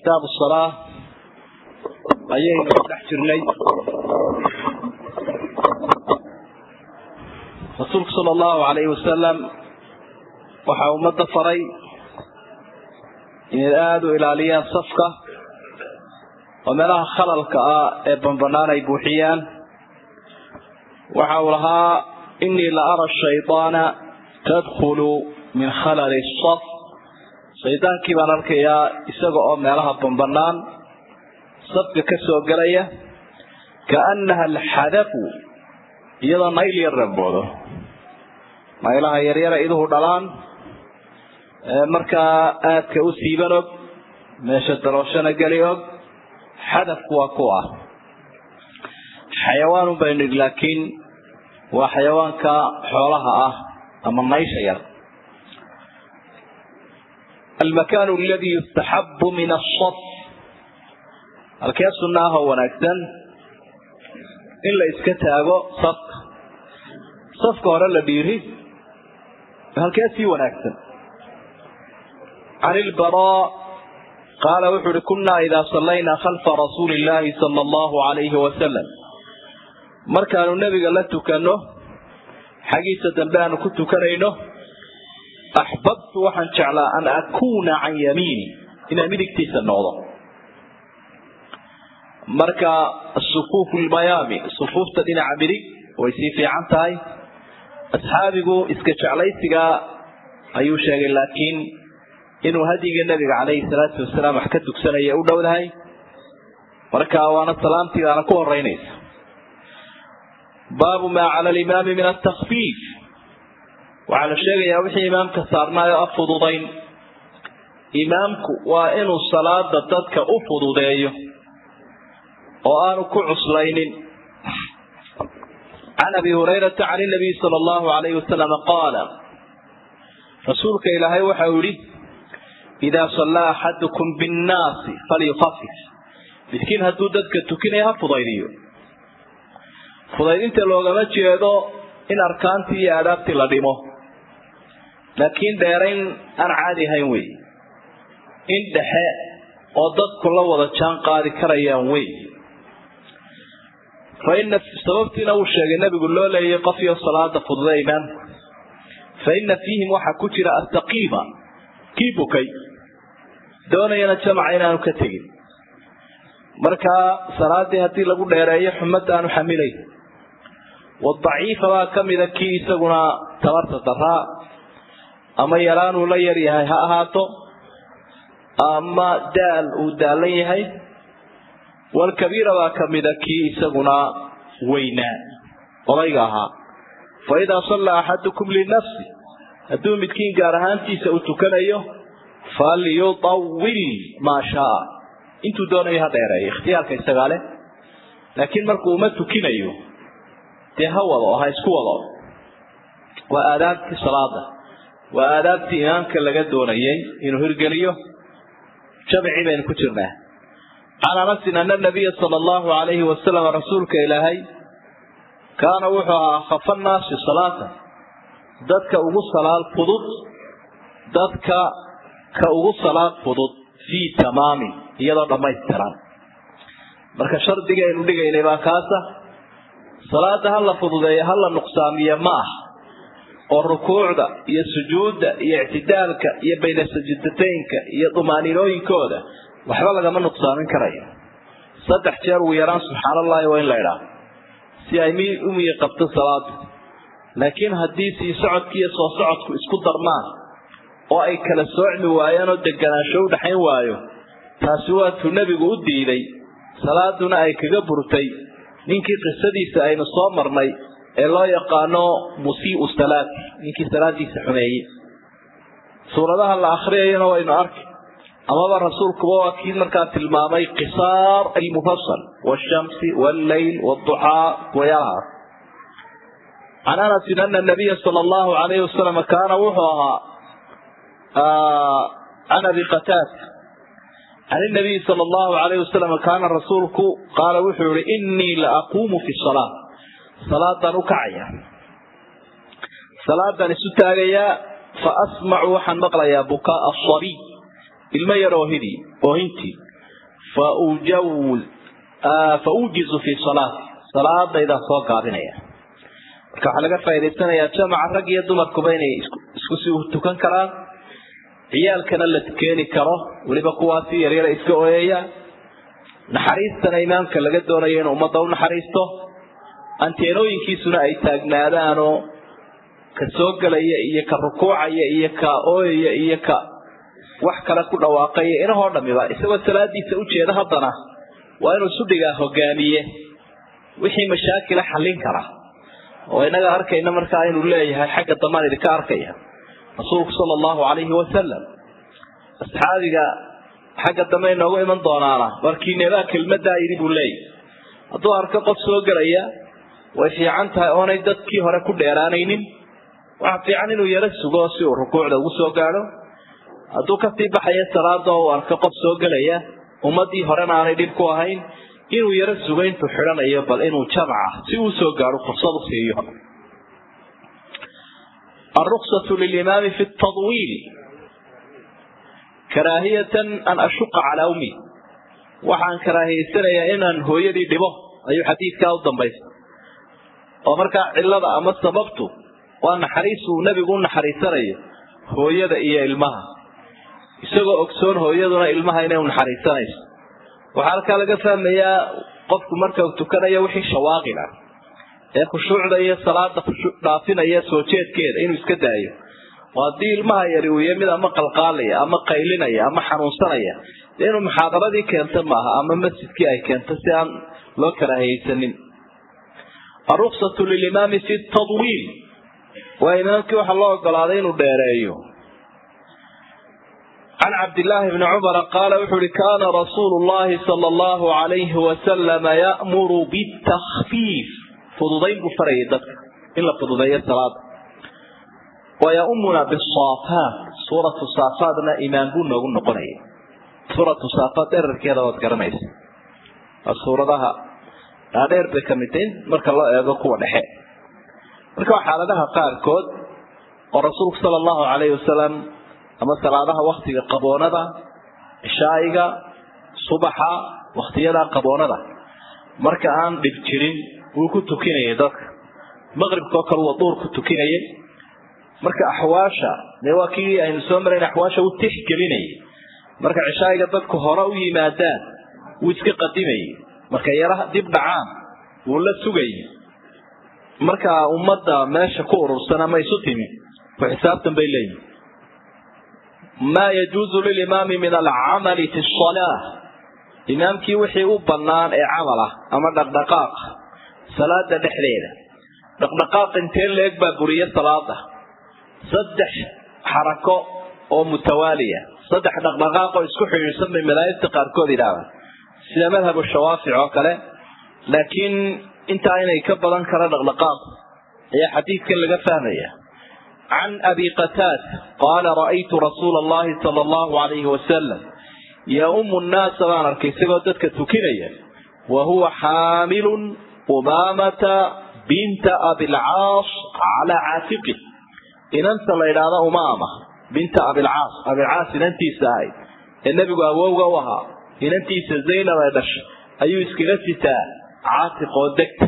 kitaabu salaa ayaynu ku dhex jirnay rasuulku sala allahu calayhi wasalam waxaa ummadda faray inay aada u ilaaliyaan safka oo meelaha khalalka ah ee banbanaan ay buuxiyaan waxa uu lahaa inii la ara shaydaana tadkhulu min khalali saf shaydaankii baan arkayaa isaga oo meelaha banbanaan safka ka soo gelaya kaannaha alxadafu iyadoo nayl yar raboodo naylaha yaryara iduhu dhalaan markaa aadka u siiban og meesha dalooshana geli og xadafku waa ku ah xayawaanun baynu idhi laakiin waa xayawaanka xoolaha ah ama naysha yar almakaanu aladii yustaxabu min asaf halkee sunna ah oo wanaagsan in la iska taago safka safka hore la dhiiri halkee sii wanaagsan can ilbaraa qaala wuxuu uhi kunnaa idaa sallaynaa khalfa rasuuli illaahi sala allahu calayhi wasalam markaanu nebiga la tukanno xaggiisa dambe aanu ku tukanayno axbabtu waxaan jeclaa an akuuna can yamiini inaan midigtiisa noqdo marka sufuufu lmayaami sufuufta dhinaca midig way sii fiican tahay asxaabigu iska jeclaysigaa ayuu sheegay laakiin inuu hadiga nabiga calayhi salaatu wasalaam wax ka dugsanaya u dhowdahay marka waana salaamtiidaana ku horeynaysa baabu maa cala alimaami min atakfiif waxaa la sheegayaa wixii imaamka saarnaayo a fududayn imaamku waa inuu salaada dadka u fududeeyo oo aanu ku cuslaynin can abi hurayrata can nabiy sala allahu alayhi wasalam qaala rasuulka ilaahay waxa uu yihi idaa sallaa axadukum binnaasi falyukafif midkiin hadduu dadka tukinaya ha fudaydiyo fudaydinta loogama jeedo in arkaantii iyo aadaabtii la dhimo laakiin dheerayn aan caadi ahayn wey in dhexe oo dadku la wada jaan qaadi karayaan wey fa ina sababtiina uu sheegay nabigu loo leeyay qofyo salaada fududa imaamku fa ina fiihim waxaa ku jira astaqiima kii bukay doonayana jamaca inaanu ka tegin markaa salaadii haddii lagu dheereeyo xumadda aanu xamilayn wadaciifa baa ka mida kii isaguna tabarta daraa ama yaraanuu la yar yahay ha ahaato ama daal uu daalan yahay walkabiira baa ka mida kii isaguna weynaa odayga ahaa fa idaa sallaa axadukum linafsi hadduu midkiin gaar ahaantiisa uu tukanayo falyutawil maa shaa intuu doonayo ha dheereeyo ikhtiyaarka isagaa leh laakiin markuu uma tukinayo dee ha wado ha isku wado waa aadaabtii salaada waa aadaabtii imaamka laga doonayay inuu hirgeliyo jamcii baynu ku jirnaa can anasin ana nabiya sala allahu alayhi wasalam rasuulka ilaahay kaana wuxuu ahaa akhafa nnaasi salaata dadka ugu salaad fudud dadka ka ugu salaad fudud fii tamaamin iyadoo dhammaystiran marka shardiga aynu dhigaynay baa kaasa salaada ha la fududeeyo ha la nuqsaamiyo ma ah oo rukuucda iyo sujuudda iyo ictidaalka iyo bayna sajidataynka iyo dumaaniinooyinkooda waxba lagama nuqsaamin karayo saddex jeer ugu yaraan subxaan allahi waa in la idhaa si ay mi u miyi qabto salaadu laakiin haddii sii socodki iyo soo socodku isku darmaan oo ay kala soocmi waayaan oo deganaansho u dhaxayn waayo taasi waatuu nebigu u diiday salaaduna ay kaga burtay ninkii qisadiisa aynu soo marnay ee loo yaqaano musii'u salaati ninkii salaadiisa xumeeyey suuradaha la akhriyayana waynu arki amaba rasuulkuba waa kii markaa tilmaamay qisaar almufasal wshamsi walleyl wduxaa kuwayaalahaas can anasin ana nabiya sala allahu alayhi wasalam kaana wuxuu ahaa can abi qataada can inabiyi sala allahu alayhi wasalam kaana rasuulku qaala wuxuu yihi inii la aquumu fi salaa salaadaan u kacaya salaadaan isu taagayaa fa asmacu waxaan maqlayaa bukaa asabiy ilmo yar oohidii oohintii fa ujizu fii salaati salaadaydaan soo gaabinaya marka waxaa laga faa'idaysanayaa jamaca rag iyo dumarkuba inay isku si tukan karaan ciyaalkana la keeni karo weliba kuwaasi yaryara iska ooyaya naxariistana imaamka laga doonayo inuu ummadda u naxariisto anteenooyinkiisuna ay taagnaadaanoo ka soo gelaya iyo ka rukuucaya iyo ka ooyaya iyo ka wax kale ku dhawaaqaya inahoo dhamiba isagoo salaadiisa ujeeda haddana waa inuu sudhigaa hogaamiye wixii mashaakila xallin kara oo inaga arkayna markaa inuu leeyahay xagga damaan idinka arkaya rasuulku sala allahu calayhi wasalam asxaabiga xagga dambe inoogu iman doonaana warkiinebaa kelmadaa yidhi buu leeyahy hadduu arko qof soo gelaya way fiican tahay oonay dadkii hore ku dheeraanaynin waxa fiican inuu yaro sugo si uu rukuucda ugu soo gaadho hadduu kasii baxayo salaada oo uu arko qof soo gelaya ummadii horena aanay dhib ku ahayn inuu yaro sugo intuu xidhanayo bal inuu jamaca si uu soo gaadho fursad u siiyo الرخصة للإمام في التطويل كراهية أن أشق على أمي وحان كراهية سنة إن هو يدي دبه أي حديث كاو الضنبيس ومركا علة أما سببته وأن حريص نبي قلنا حريصة هو يدي إيا إلمها isagoo ogsoon hooyaduna ilmaha inay naxariisanayso waxaa halkaa laga fahmayaa qofku marka uu tukanayo wixii shawaaqil ah ee khushuucda iyo salaada dhaafinaya soo jeedkeeda inuu iska daayo oo haddii ilmaha yari uu yahay mid ama qalqaalaya ama qaylinaya ama xanuunsanaya dee inuu muxaadaradii keento maaha ama masjidkii ay keento si aan loo karaahaysanin aruksatu lilimaami fi tadwiil waa imaamkii waxaa loo ogolaaday inuu dheereeyo عن عبد الله بن عمر قال وحر كان رسول الله صلى الله عليه وسلم يأمر بالتخفيف فضضين بفريدك إلا فضضي الصلاة ويأمنا بالصافات سورة الصافات إمام قلنا قلنا قنية سورة الصافات إرر كذا وذكرميس السورة لها هذا بكمتين مرك الله يقوى نحي مرك حالتها قال كود ورسول صلى الله عليه وسلم ama salaadaha waktiga qaboonada cishaa'iga subaxa waktiyada qaboonada marka aan dhib jirin wuu ku tukinayay dadka maqribkao kale waa duur ku tukinayay marka axwaasha dee waa kii aynu soo marayn axwaasha u tixgelinayay marka cishaa'iga dadku hore u yimaadaan wuu iska qadimayay marka yaraha dib dhacaan wuu la sugayay marka ummadda meesha ku urursan ama isu timi ku xisaabtan bay leeyihin ما يجوز للإمام من العمل في الصلاة إمامكي وحي أبنان إي عمله أما دقدقاق صلاة دحليلة دقدقاق انتين ليك بقرية صلاة صدح حركة أو متوالية صدح دقدقاق ويسكح يسمى ملايين تقاركو دي دابا سيدا مذهب الشوافع وكله لكن انت عين يكبر انكر دقدقاق هي حديث كان لقى فهميه عن أبي قتاد قال رأيت رسول الله صلى الله عليه وسلم يؤم الناس وانا كيسيغودتك تكينيا وهو حامل أمامة بنت أبي العاص على عاتقه إن أنت لإلى أمامة بنت أبي العاص أبي العاص إن أنت سايد النبي أبوه وها إن أنت سزينة ويدش أيو إسكغتتا عاتق ودكت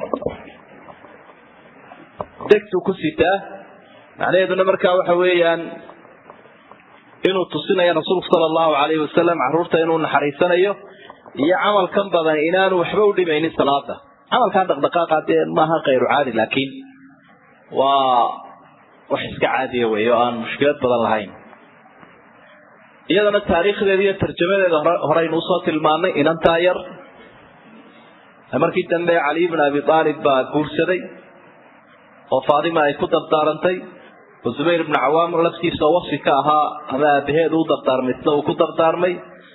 دكت كستا macnaheeduna markaa waxa weeyaan inuu tusinayo rasuulku sala allahu calayhi wasalam caruurta inuu naxariisanayo iyo camalkan badan inaanu waxba u dhimaynin salaada camalkan dhaqdhaqaaqa dee maaha kayru caadi laakiin waa wax iska caadiya wey oo aan mushkilad badan lahayn iyadana taariikhdeeda iyo tarjamadeeda horeynu usoo tilmaanay inantaa yar markii dambe cali bn abi aalib baa guursaday oo faatima ay ku dardaarantay oo zubayr ibnu cawaam laftiisa wasi ka ahaa ama aabaheed u dardaarmay sida uu ku dardaarmay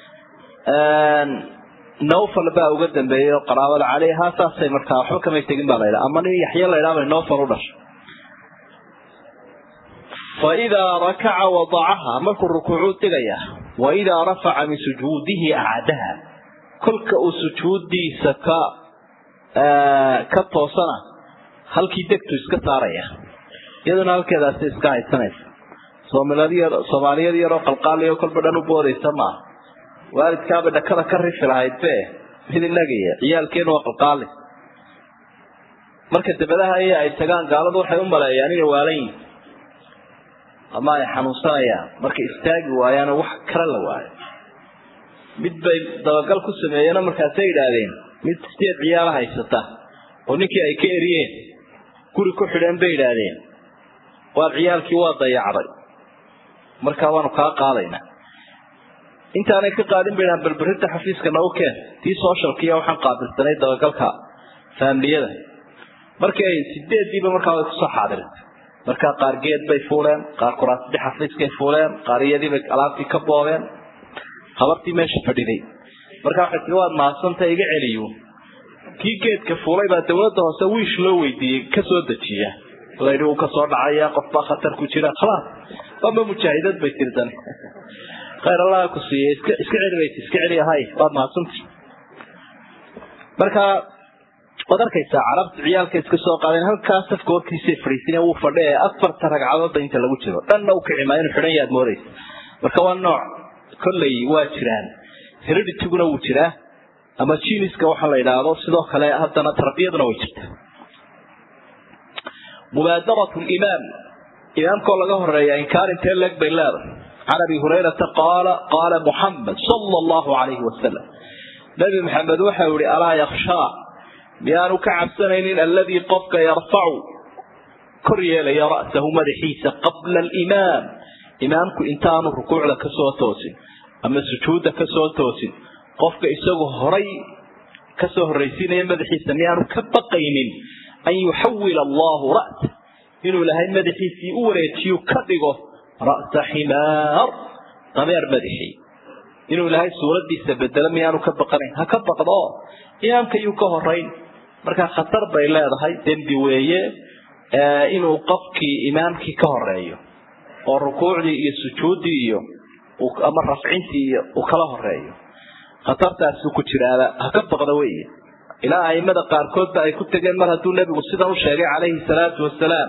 nowfal baa uga dambeeyey oo qaraabada caleyha saasay markaa waxba kamay tegin baa laydhaha ama nin yaxyo laydhaha bay nowfal u dhashay faidaa rakaca wadacaha markuu rukuucuu digaya waidaa rafaca min sujuudihi acadaha kolka uu sujuudiisa ka ka toosana halkii degtu iska saaraya iyaduna halkeedaasi iska haysanaysa soomaaliyad yaroo qalqaaliyo kolba dhan u boodaysa maaha waalidkaaba dhakada ka rifi lahayd be mid inagaya ciyaalkeenu waa qalqaali marka dabadaha iyo ay tagaan gaaladu waxay u maleeyaan inay waalan yihin ama ay xanuunsanayaan markay istaagi waayaano wax kale la waayo mid bay dabagal ku sameeyeenoo markaasay yidhaahdeen mid sideed ciyaala haysata oo ninkii ay ka eriyeen guri ku xidheen bay yidhaahdeen waa ciyaalkii waa dayacday markaa waanu kaa qaadaynaa intaanay ka qaadin bay dhahan balberinta xafiiska nagu keen tii socialkiiya waxaan qaabilsanay dabagalka faamiliyada markii ay sideediiba markaa way kusoo xaadirtay markaa qaar geed bay fuuleen qaar kuraasdii xafiiskay fuuleen qaar iyadiibay alaabtii ka boobeen habartii meesha fadhiday markaa waxay tii waad mahadsantay iga celiyo kii geedka fuulay baa dawladda hoose wiish loo weydiiyey kasoo dejiya layidhi uu kasoo dhacaya qofbaa khatar ku jira khalaas waaba mujaahidad bay tirdan khayr allaha ku siiyey iska iska celi bayt iska celi ahay waad mahadsantay markaa waad arkaysaa carabta ciyaalka iska soo qaadeen halkaa safka horkiisay fadhiisin wuu fadhi ee afarta ragcadoodda inta lagu jiro dhanna u kici maa inuu xidhan yaad moodaysa marka waa nooc kolley waa jiraan heredityguna wuu jiraa ama jiniska waxa la yidhaahdo sidoo kale haddana tarbiyaduna way jirtaa mubaadaratu limaam imaamkoo laga horeeya inkaar intee leeg bay leedahay can abi hurayrata qaala qaala muxamed sala allahu calayhi wasalam nabi maxamed waxau yihi alaa yakshaa miyaanu ka cabsanaynin alladii qofka yarfacu kor yeelaya ra'sahu madaxiisa qabla alimaam imaamku intaanu rukuucda kasoo toosin ama sujuudda kasoo toosin qofka isagoo horay kasoo horraysiinaya madaxiisa miyaanu ka baqaynin an yuxawila allahu ra'sa inuu ilaahay madaxiisii u wareejiyo ka dhigo ra'sa ximaar dameer madaxii inuu ilaahay suuradiisa bedelo miyaanu ka baqanayn ha ka baqdo imaamka yuu ka horayn markaa khatar bay leedahay dembi weeye inuu qofkii imaamkii ka horeeyo oo rukuucdii iyo sujuuddii iyo ama rafcintii iyo uu kala horeeyo khatartaasuu ku jiraaba ha ka baqda weeye ilaa aimada qaarkoodba ay ku tegeen mar hadduu nebigu sidan u sheegay calayhi salaatu wasalaam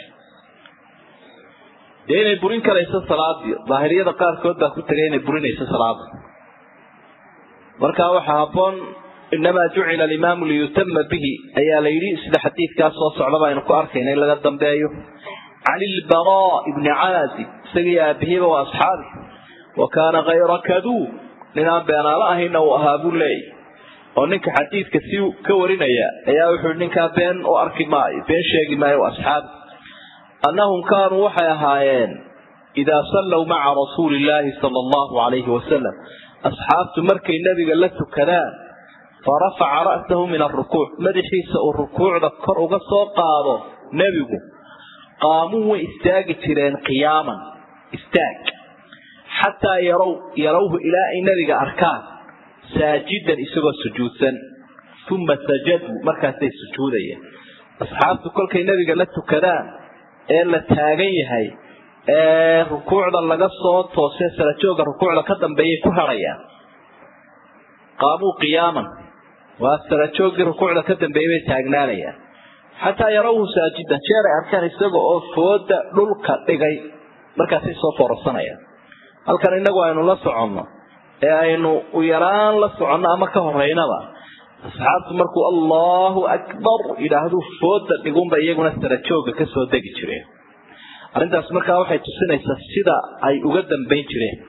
dee inay burin karayso salaadii daahiriyada qaarkood baa ku tegay inay burinayso salaada markaa waxaa habboon inamaa jucila alimaamu liyutama bihi ayaa la yidhi sida xadiidkaas soo socdaba aynu ku arkayna in laga dambeeyo can ilbaraa ibni caazib isagii aabihiiba waa asxaabi wa kaana kayra kaduub ninaan beenaalo ahayna uu ahaa buu leeyay oo ninka xadiidka si ka warinaya ayaa wuxuu ninkaa been u arki maayo been sheegi maayo asxaabi annahum kaanuu waxay ahaayeen idaa sallow maca rasuuli illaahi sala allahu calayhi wasalam asxaabtu markay nebiga la tukadaan fa rafaca ra'sahu min alrukuuc madaxiisa uu rukuucda kor uga soo qaado nebigu qaamuu way istaagi jireen qiyaaman istaag xataa yarow yarawhu ilaa ay nebiga arkaan saajidan isagoo sujuudsan uma sajaduu markaasay sujuudayeen asxaabtu kolkay nebiga la tukadaan ee la taagan yahay ee rukuucda laga soo toosee salajooga rukuucda ka dambeeyay ku harayaan qaamuu qiyaaman waa salajooggii rukuucda ka dambeeyay bay taagnaanayaan xataa yarawhu saajidan jeer ay arkaan isaga oo fooda dhulka dhigay markaasay soo foorarsanayaan halkan inagu aynu la soconno ee aynu u yaraan la soconno ama ka horeynaba asxaabtu markuu allahu akbar yidhaahdu fooda dhigunba iyaguna sarajooga kasoo degi jireen arrintaas markaa waxay tusinaysaa sida ay uga dambayn jireen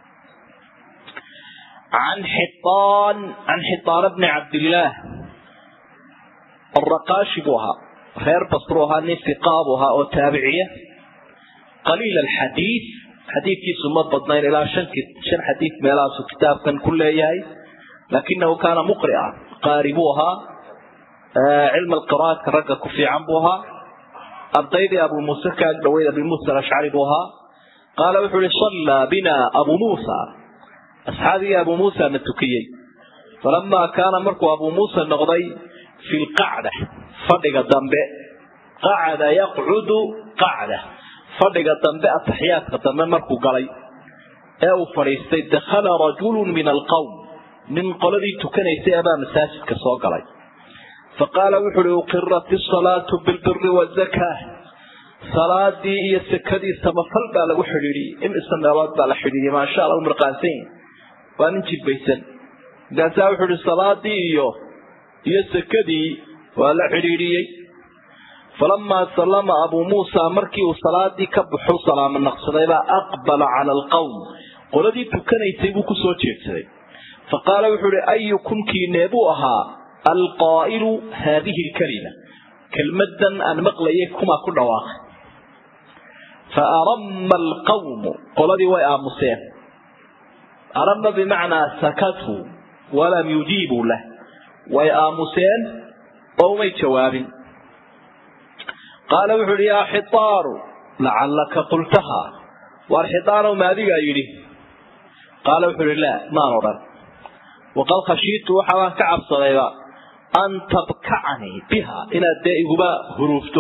can xiaan can xiaana bni cabdillaah araqaashi buu ahaa reer basru ahaa nin fiqaa buu ahaa oo taabiciya qaliil alxadiid xadiidkiisu ma badnayn ilaa shan shan xadiid meelahaasu kitaabkan ku leeyahay laakinahu kaana muqria qaari buu ahaa cilm alqira'aadka ragga ku fiican buu ahaa ardaydii abu muuse ka ag dhaweyd abi muusa alashcari buu ahaa qaala wuxuu ihi sallaa bina abu muusa asxaabigii abu muusa na tukiyey falamaa kaana markuu abu muusa noqday fi lqacda fadhiga dambe qacada yaqcudu qacda fadhiga dambe ataxiyaadka dambe markuu galay ee uu fadhiistay dakhala rajulun min alqowm nin qoladii tukanaysay abaa masaajidka soo galay fa qaala wuxu uhi uqirat isalaatu bilbiri wazakaa salaadii iyo sakadii samafal baa lagu xidhiidhiyey imise meelood baa la xidhiidhiyey maasha alla u mirqaansan yihin waa nin jibbaysan markaasaa wuxuu ihi salaadii iyo iyo sakadii waa la xidhiidhiyey falamaa sallama abuu muusa markii uu salaadii ka baxu salaamo naqsadaybaa aqbala cala alqowm qoladii tukanaysay buu kusoo jeedsaday fa qaala wuxuu ihi ayukum kiinee buu ahaa alqaa'ilu haadihi lkalima kelmadan aan maqlayay kumaa ku dhawaaqay fa arama alqawmu qoladii way aamuseen arama bimacnaa sakatuu walam yujiibuu lah way aamuseen oo umay jawaabin qaala wuxuu ihi yaa xitaaru lacallaka qultaha waar xitaanow ma adigaa yidhi qaala wuxuu ihi laa maan odhan waqad khashiitu waxaabaan ka cabsadayba an tabkacanii biha inaad dee iguba huruufto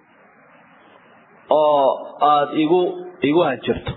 oo aada igu igu hanjirto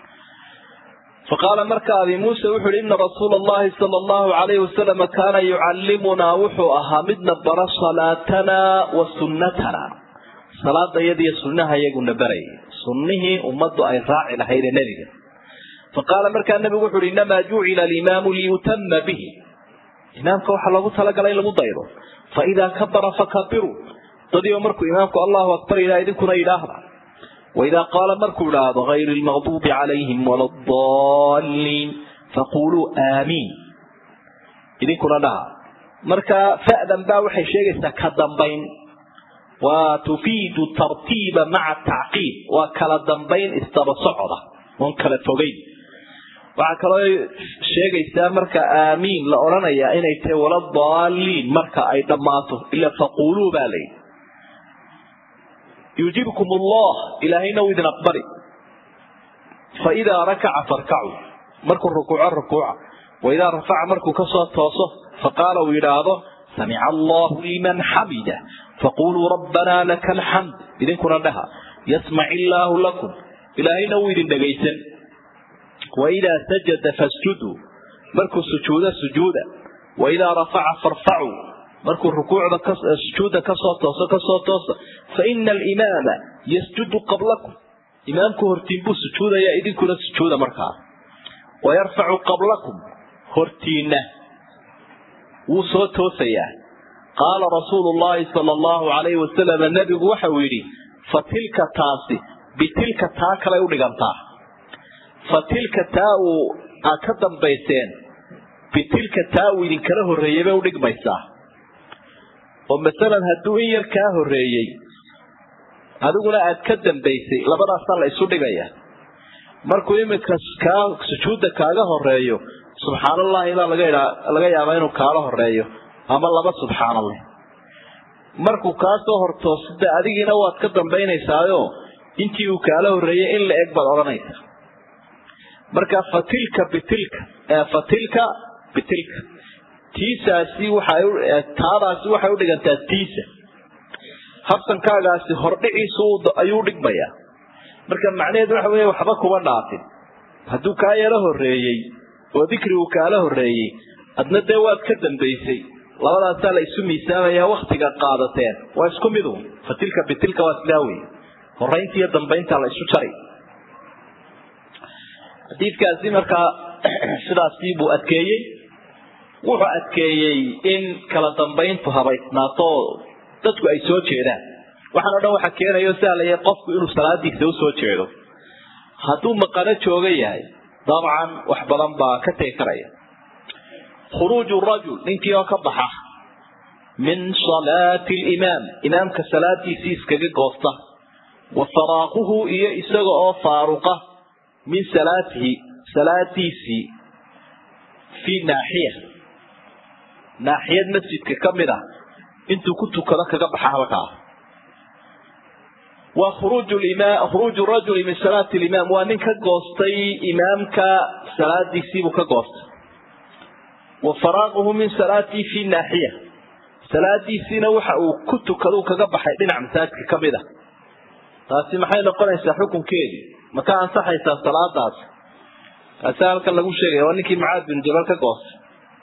faqaala marka abi muuse wuxu uhi ina rasuula allahi sala allahu alayhi wasalama kaana yucallimunaa wuxuu ahaa midna bara salaatanaa wa sunnatana salaada iyadiyo sunnaha iyaguna barayay sunnihii ummaddu ay raaci lahaydee nebiga faqaala markaa nebigu wuxu uhi inamaa jucila alimaamu liyutama bihi imaamka waxaa loogu talagalay in lagu daydo fa idaa kabara fakabiruu dadiiba markuu imaamku allahu akbar ilah idinkuna yidhaahda waidaa qaala markuu idhaahdo hayri lmaqduubi calayhim wala daliin faquluu aamiin idinkuna dhaha marka fa'dan baa waxay sheegaysaa ka dambayn waa tufiidu tartiiba maca tacqiib waa kala dambayn isdaba socda oon kala fogeyn waxaa kaloo sheegaysaa marka aamiin la odhanayaa inay tahay wala daaliin marka ay dhammaato ila faquluu baa layidhi yuujibkum allah ilaahayna uu idin aqbali fa idaa rakaca farkacuu markuu rukuuco rukuuca wa idaa rafaca markuu kasoo tooso faqaala uu yidhaahdo samica allahu liman xamida faquluu rabbanaa laka alxamd idinkuna dhaha yasmac illaahu lakum ilaahayna wuu idin dhegaysan waidaa sajada fasjuduu markuu sujuudo sujuuda waidaa rafaca farfacuu markuu rukuucda sujuudda kasoo tooso kasoo toosa fa ina alimaama yasjudu qablakum imaamku hortiin buu sujuudayaa idinkuna sujuuda markaa wayarfacu qablakum hortiinna wuu soo toosayaa qaala rasuulu llahi sala allahu alayhi wasalam nebigu waxa uu yidhi fa tilka taasi bitilka taa kalay u dhigantaa fa tilka taa uu aad ka dambayseen bitilka taa uu idinkala horreeyey bay udhigmaysaa oo masalan hadduu in yar kaa horreeyey adiguna aad ka dambaysay labadaasaa la isu dhigaya markuu iminka kaa sujuudda kaaga horeeyo subxaanallahi baa laga idhaa laga yaabaa inuu kaala horeeyo ama laba subxaanallah markuu kaa soo hortoosida adigiina waad ka dambaynaysaayo intii uu kaala horreeyey in la eg baad odhanaysa marka fatilka bitilka fatilka bitilka tiisaasi waxay taadaasi waxay u dhigantaa tiisa habsankaagaasi hordhiciisu ayuu dhigmayaa marka macnaheedu waxa weeye waxba kuma dhaafin hadduu kaa yaro horreeyey oo dikrigu kaala horreeyey adna dee waad ka dambaysay labadaasaa la isu miisaamayaa waktiga qaadateen waa isku midu fatilka bitilka waa sidaa wey horaynta iyo dambaynta la isu jari xadiidkaasi markaa sidaasii buu adkeeyey wuxuu adkeeyey in kala dambayntu habaysnaato dadku ay soo jeedaan waxaan o dhan waxa keenayo sahlaya qofku inuu salaadiisa usoo jeedo hadduu maqano jooga yahay dabcan wax badan baa ka tegi karaya khuruuju rajul ninkii oo ka baxa min salaati limaam imaamka salaadiisii iskaga goosta wa faraaquhu iyo isaga oo faaruqa min salaatihi salaadiisii fii naaxiya naaxiyad masjidka ka mid ah intuu ku tukado kaga baxa halkaa waa khuruuju rajuli min salaati limaam waa nin ka goostay imaamka salaadiisiibuu ka goostay wa faraaquhu min salaatii fii naaxiya salaadiisiina waxa uu ku tukadu kaga baxay dhinac masaajidka ka mid a taasi maxay noqonaysaa xukunkeedii ma ka ansaxaysaa salaadaasi taasi halkan lagu sheegaya waa ninkii mucaad bin jabal ka goostay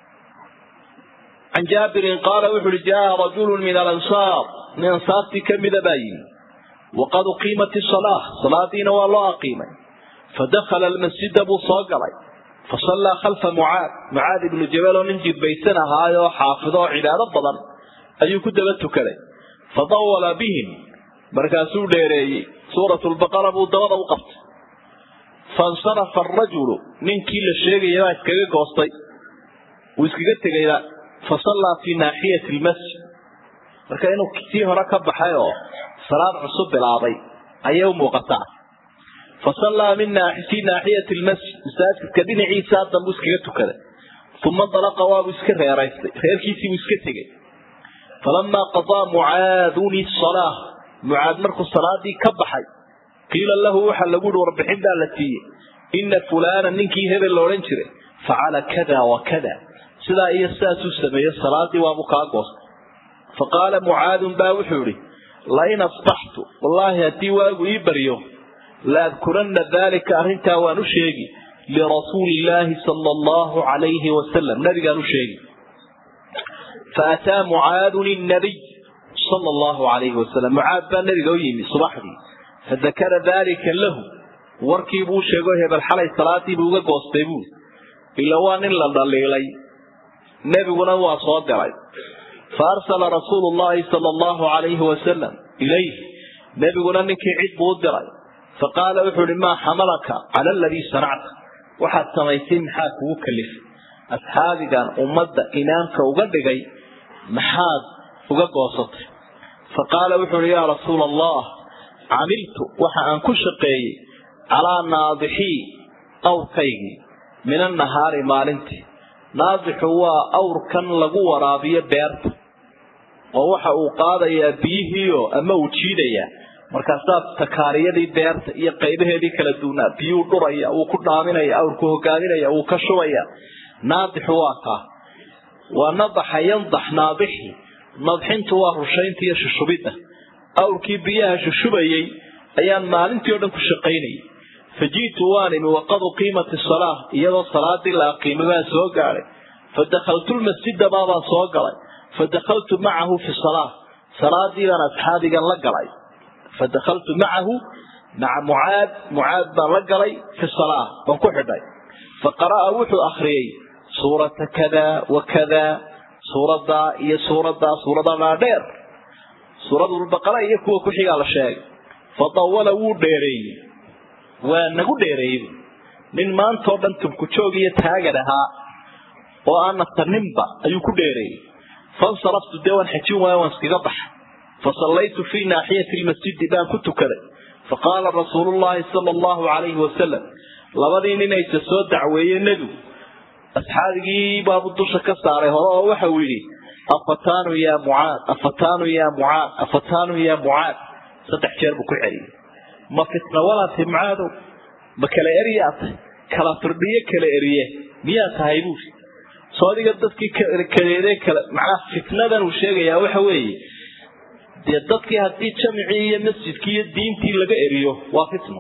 can jaabirin qaala wuxu uhi jaa rajulu min alansaar nin ansaartii kamida baa yimi waqad uqiimat isalaa salaadiina waa loo aqiimay fadakhala almasjida buu soo galay fasallaa khalfa mucaad mucaad ibnu jabal oo nin jidbaysan ahaayoo xaafido oo cibaado badan ayuu ku daba tukaday fadawala bihim markaasuu dheereeyey suurat lbaqara buu dabada u qabtay fansarafa arajulu ninkii la sheegaya baa iskaga goostay wuu iskaga tegayba fasallaa fii naaxiyati lmasjid marka inuu sii hore ka baxay oo salaad cusub bilaabay ayay u muuqataa fasallaa fii naaxiyati lmasjid masaajidka dhinaciisa danbuu iskaga tukaday uma dalaqa waabuu iska reeraystay reerkiisiibuu iska tegey falamaa qadaa mucaadun isalaa mucaad markuu salaadii ka baxay qiila lahu waxaa lagu yihi warbixin baa la siiyey ina fulaana ninkii hebel la odhan jiray facala kada wa kada sidaa iyo sidaasuu sameeyey salaadii waabuu kaa goostay faqaala mucaadun baa wuxuu idhi lain asbaxtu wallaahi haddii waagu ii baryo laadkuranna daalika arrintaa waan u sheegi lirasuuli illaahi sala allahu calayhi wasalam nabigaan u sheegi faataa mucaadun innabiy sala allahu calayhi wasalam mucaad baa nabiga u yimi subaxdii fadakara daalika lahu warkiibuu sheego hebel xalay salaadiibuu uga goostay buui ila waa nin la dhaliilay nebiguna waa soo diray fa arsala rasuulu llahi sala allahu calayhi wasalam ilayh nebiguna ninkii cid buu u diray faqaala wuxuu ihi maa xamalaka cala aladii sanacta waxaad samaysay maxaa kugu kalifay asxaabigan ummadda imaamka uga dhigay maxaad uga goosatay faqaala wuxuu ihi yaa rasuula allah camiltu waxa aan ku shaqeeyey calaa naadixii awrkaygii min annahaari maalintii naadixu waa awrkan lagu waraabiyo beerta oo waxa uu qaadayaa biyihiio ama uu jiidayaa markaasaa takaariyadii beerta iyo qaybaheedii kala duunaa biyuu dhuraya wuu ku dhaaminaya awrku hogaaminaya wuu ka shubaya naadixu waa kaa waa nadaxa yandax naadixi nadxintu waa rushaynta iyo shushubidda awrkii biyaha shushubayey ayaan maalintii o dhan ku shaqaynayay faji'tu waan imi waqad uqiimati salaa iyadoo salaadii la aqiimay baan soo gaadhay fadakaltu lmasjida baabaan soo galay fadakaltu macahu fi salaa salaadii baan asxaabigan la galay fadakaltu macahu maca mucaad mucaad baan la galay fi salaa waan ku xidhay faqara'a wuxuu akhriyey suurata kada wa kada suuradaa iyo suuradaa suurada dhaadheer suuradulbaqara iyo kuwa ku xigaa la sheegay fadawala wuu dheereeyey waa nagu dheereeyey nin maantao dhan tubkujoog iyo taagan ahaa oo aan naftaninba ayuu ku dheereeyey fansaraftu dee waan xajin waayo waan iskaga baxay fasallaytu fii naaxiyati lmasjidi baan ku tukaday faqaala rasuulu llahi sala allahu calayhi wasalam labadii ninaysa soo dacweeye nebigu asxaabigii baabuu dusha ka saaray hore oo waxa uu yidhi afataanu yaa mucaad afataanu yaa mucaad afataanu yaa mucaad saddex jeer buu ku celiyey ma fitna walaatay mucaadow ma kala eryaa tahay kala firdhiyo kala eriye miyaa tahay buuri soo adiga dadkii kadeede kale macnaha fitnadan uu sheegayaa waxa weeye dee dadkii haddii jamicii iyo masjidkii iyo diintii laga eriyo waa fitno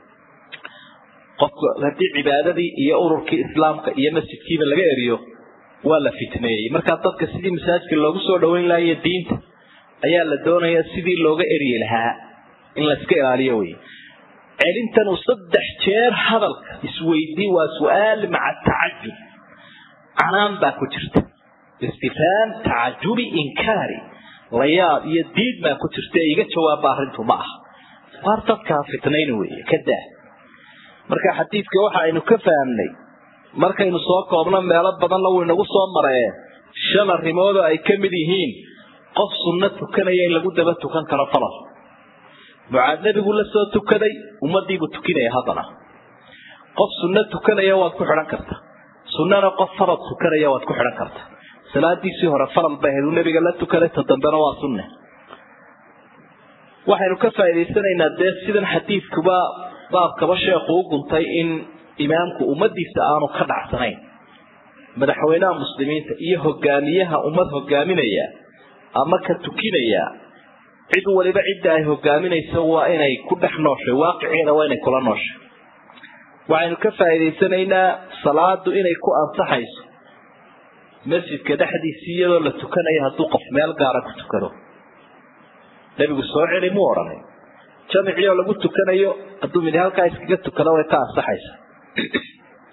qofka haddii cibaadadii iyo ururkii islaamka iyo masjidkiiba laga eriyo waa la fitneeyey markaa dadka sidii masaajidka loogu soo dhaweyn lahayo diinta ayaa la doonaya sidii looga eryi lahaa in layska ilaaliyo wey celintan uu saddex jeer hadalka isweydii waa su-aal maca tacajub canaan baa ku jirta istifhaam tacajubi inkaari layaab iyo diid baa ku jirta ee iga jawaaba arrintu ma aha waar dadkaa fitnayn weeye ka daa marka xadiidka waxa aynu ka fahamnay markaynu soo koobno meelo badanna wuu inagu soo maree shan arrimoodoo ay ka mid yihiin qof sunno tukanaya in lagu daba tukan karo falal mucaad nebigu la soo tukaday ummadiibuu tukinaya haddana qof sunno tukanaya waad ku xidhan kartaa sunnana qof farad tukanaya waad ku xidhan kartaa salaadiisii hore faral bay ahayd uu nebiga la tukaday ta dambena waa sunne waxaynu ka faa'idaysanaynaa dee sidan xadiidkuba baabkaba sheekhu u guntay in imaamku ummadiisa aanu ka dhacsanayn madaxweynaha muslimiinta iyo hogaamiyaha ummad hogaaminaya ama ka tukinaya cid waliba cidda ay hogaaminayso waa inay ku dhex nooshay waaqiciina waa inay kula nooshay waxaynu ka faa'iidaysanaynaa salaadu inay ku ansaxayso masjidka dhexdiisii iyadoo la tukanayo hadduu qof meel gaara ku tukado nebigu soo celi muu odhanay jamicii oo lagu tukanayo hadduu mid halkaa iskaga tukado way ka ansaxaysa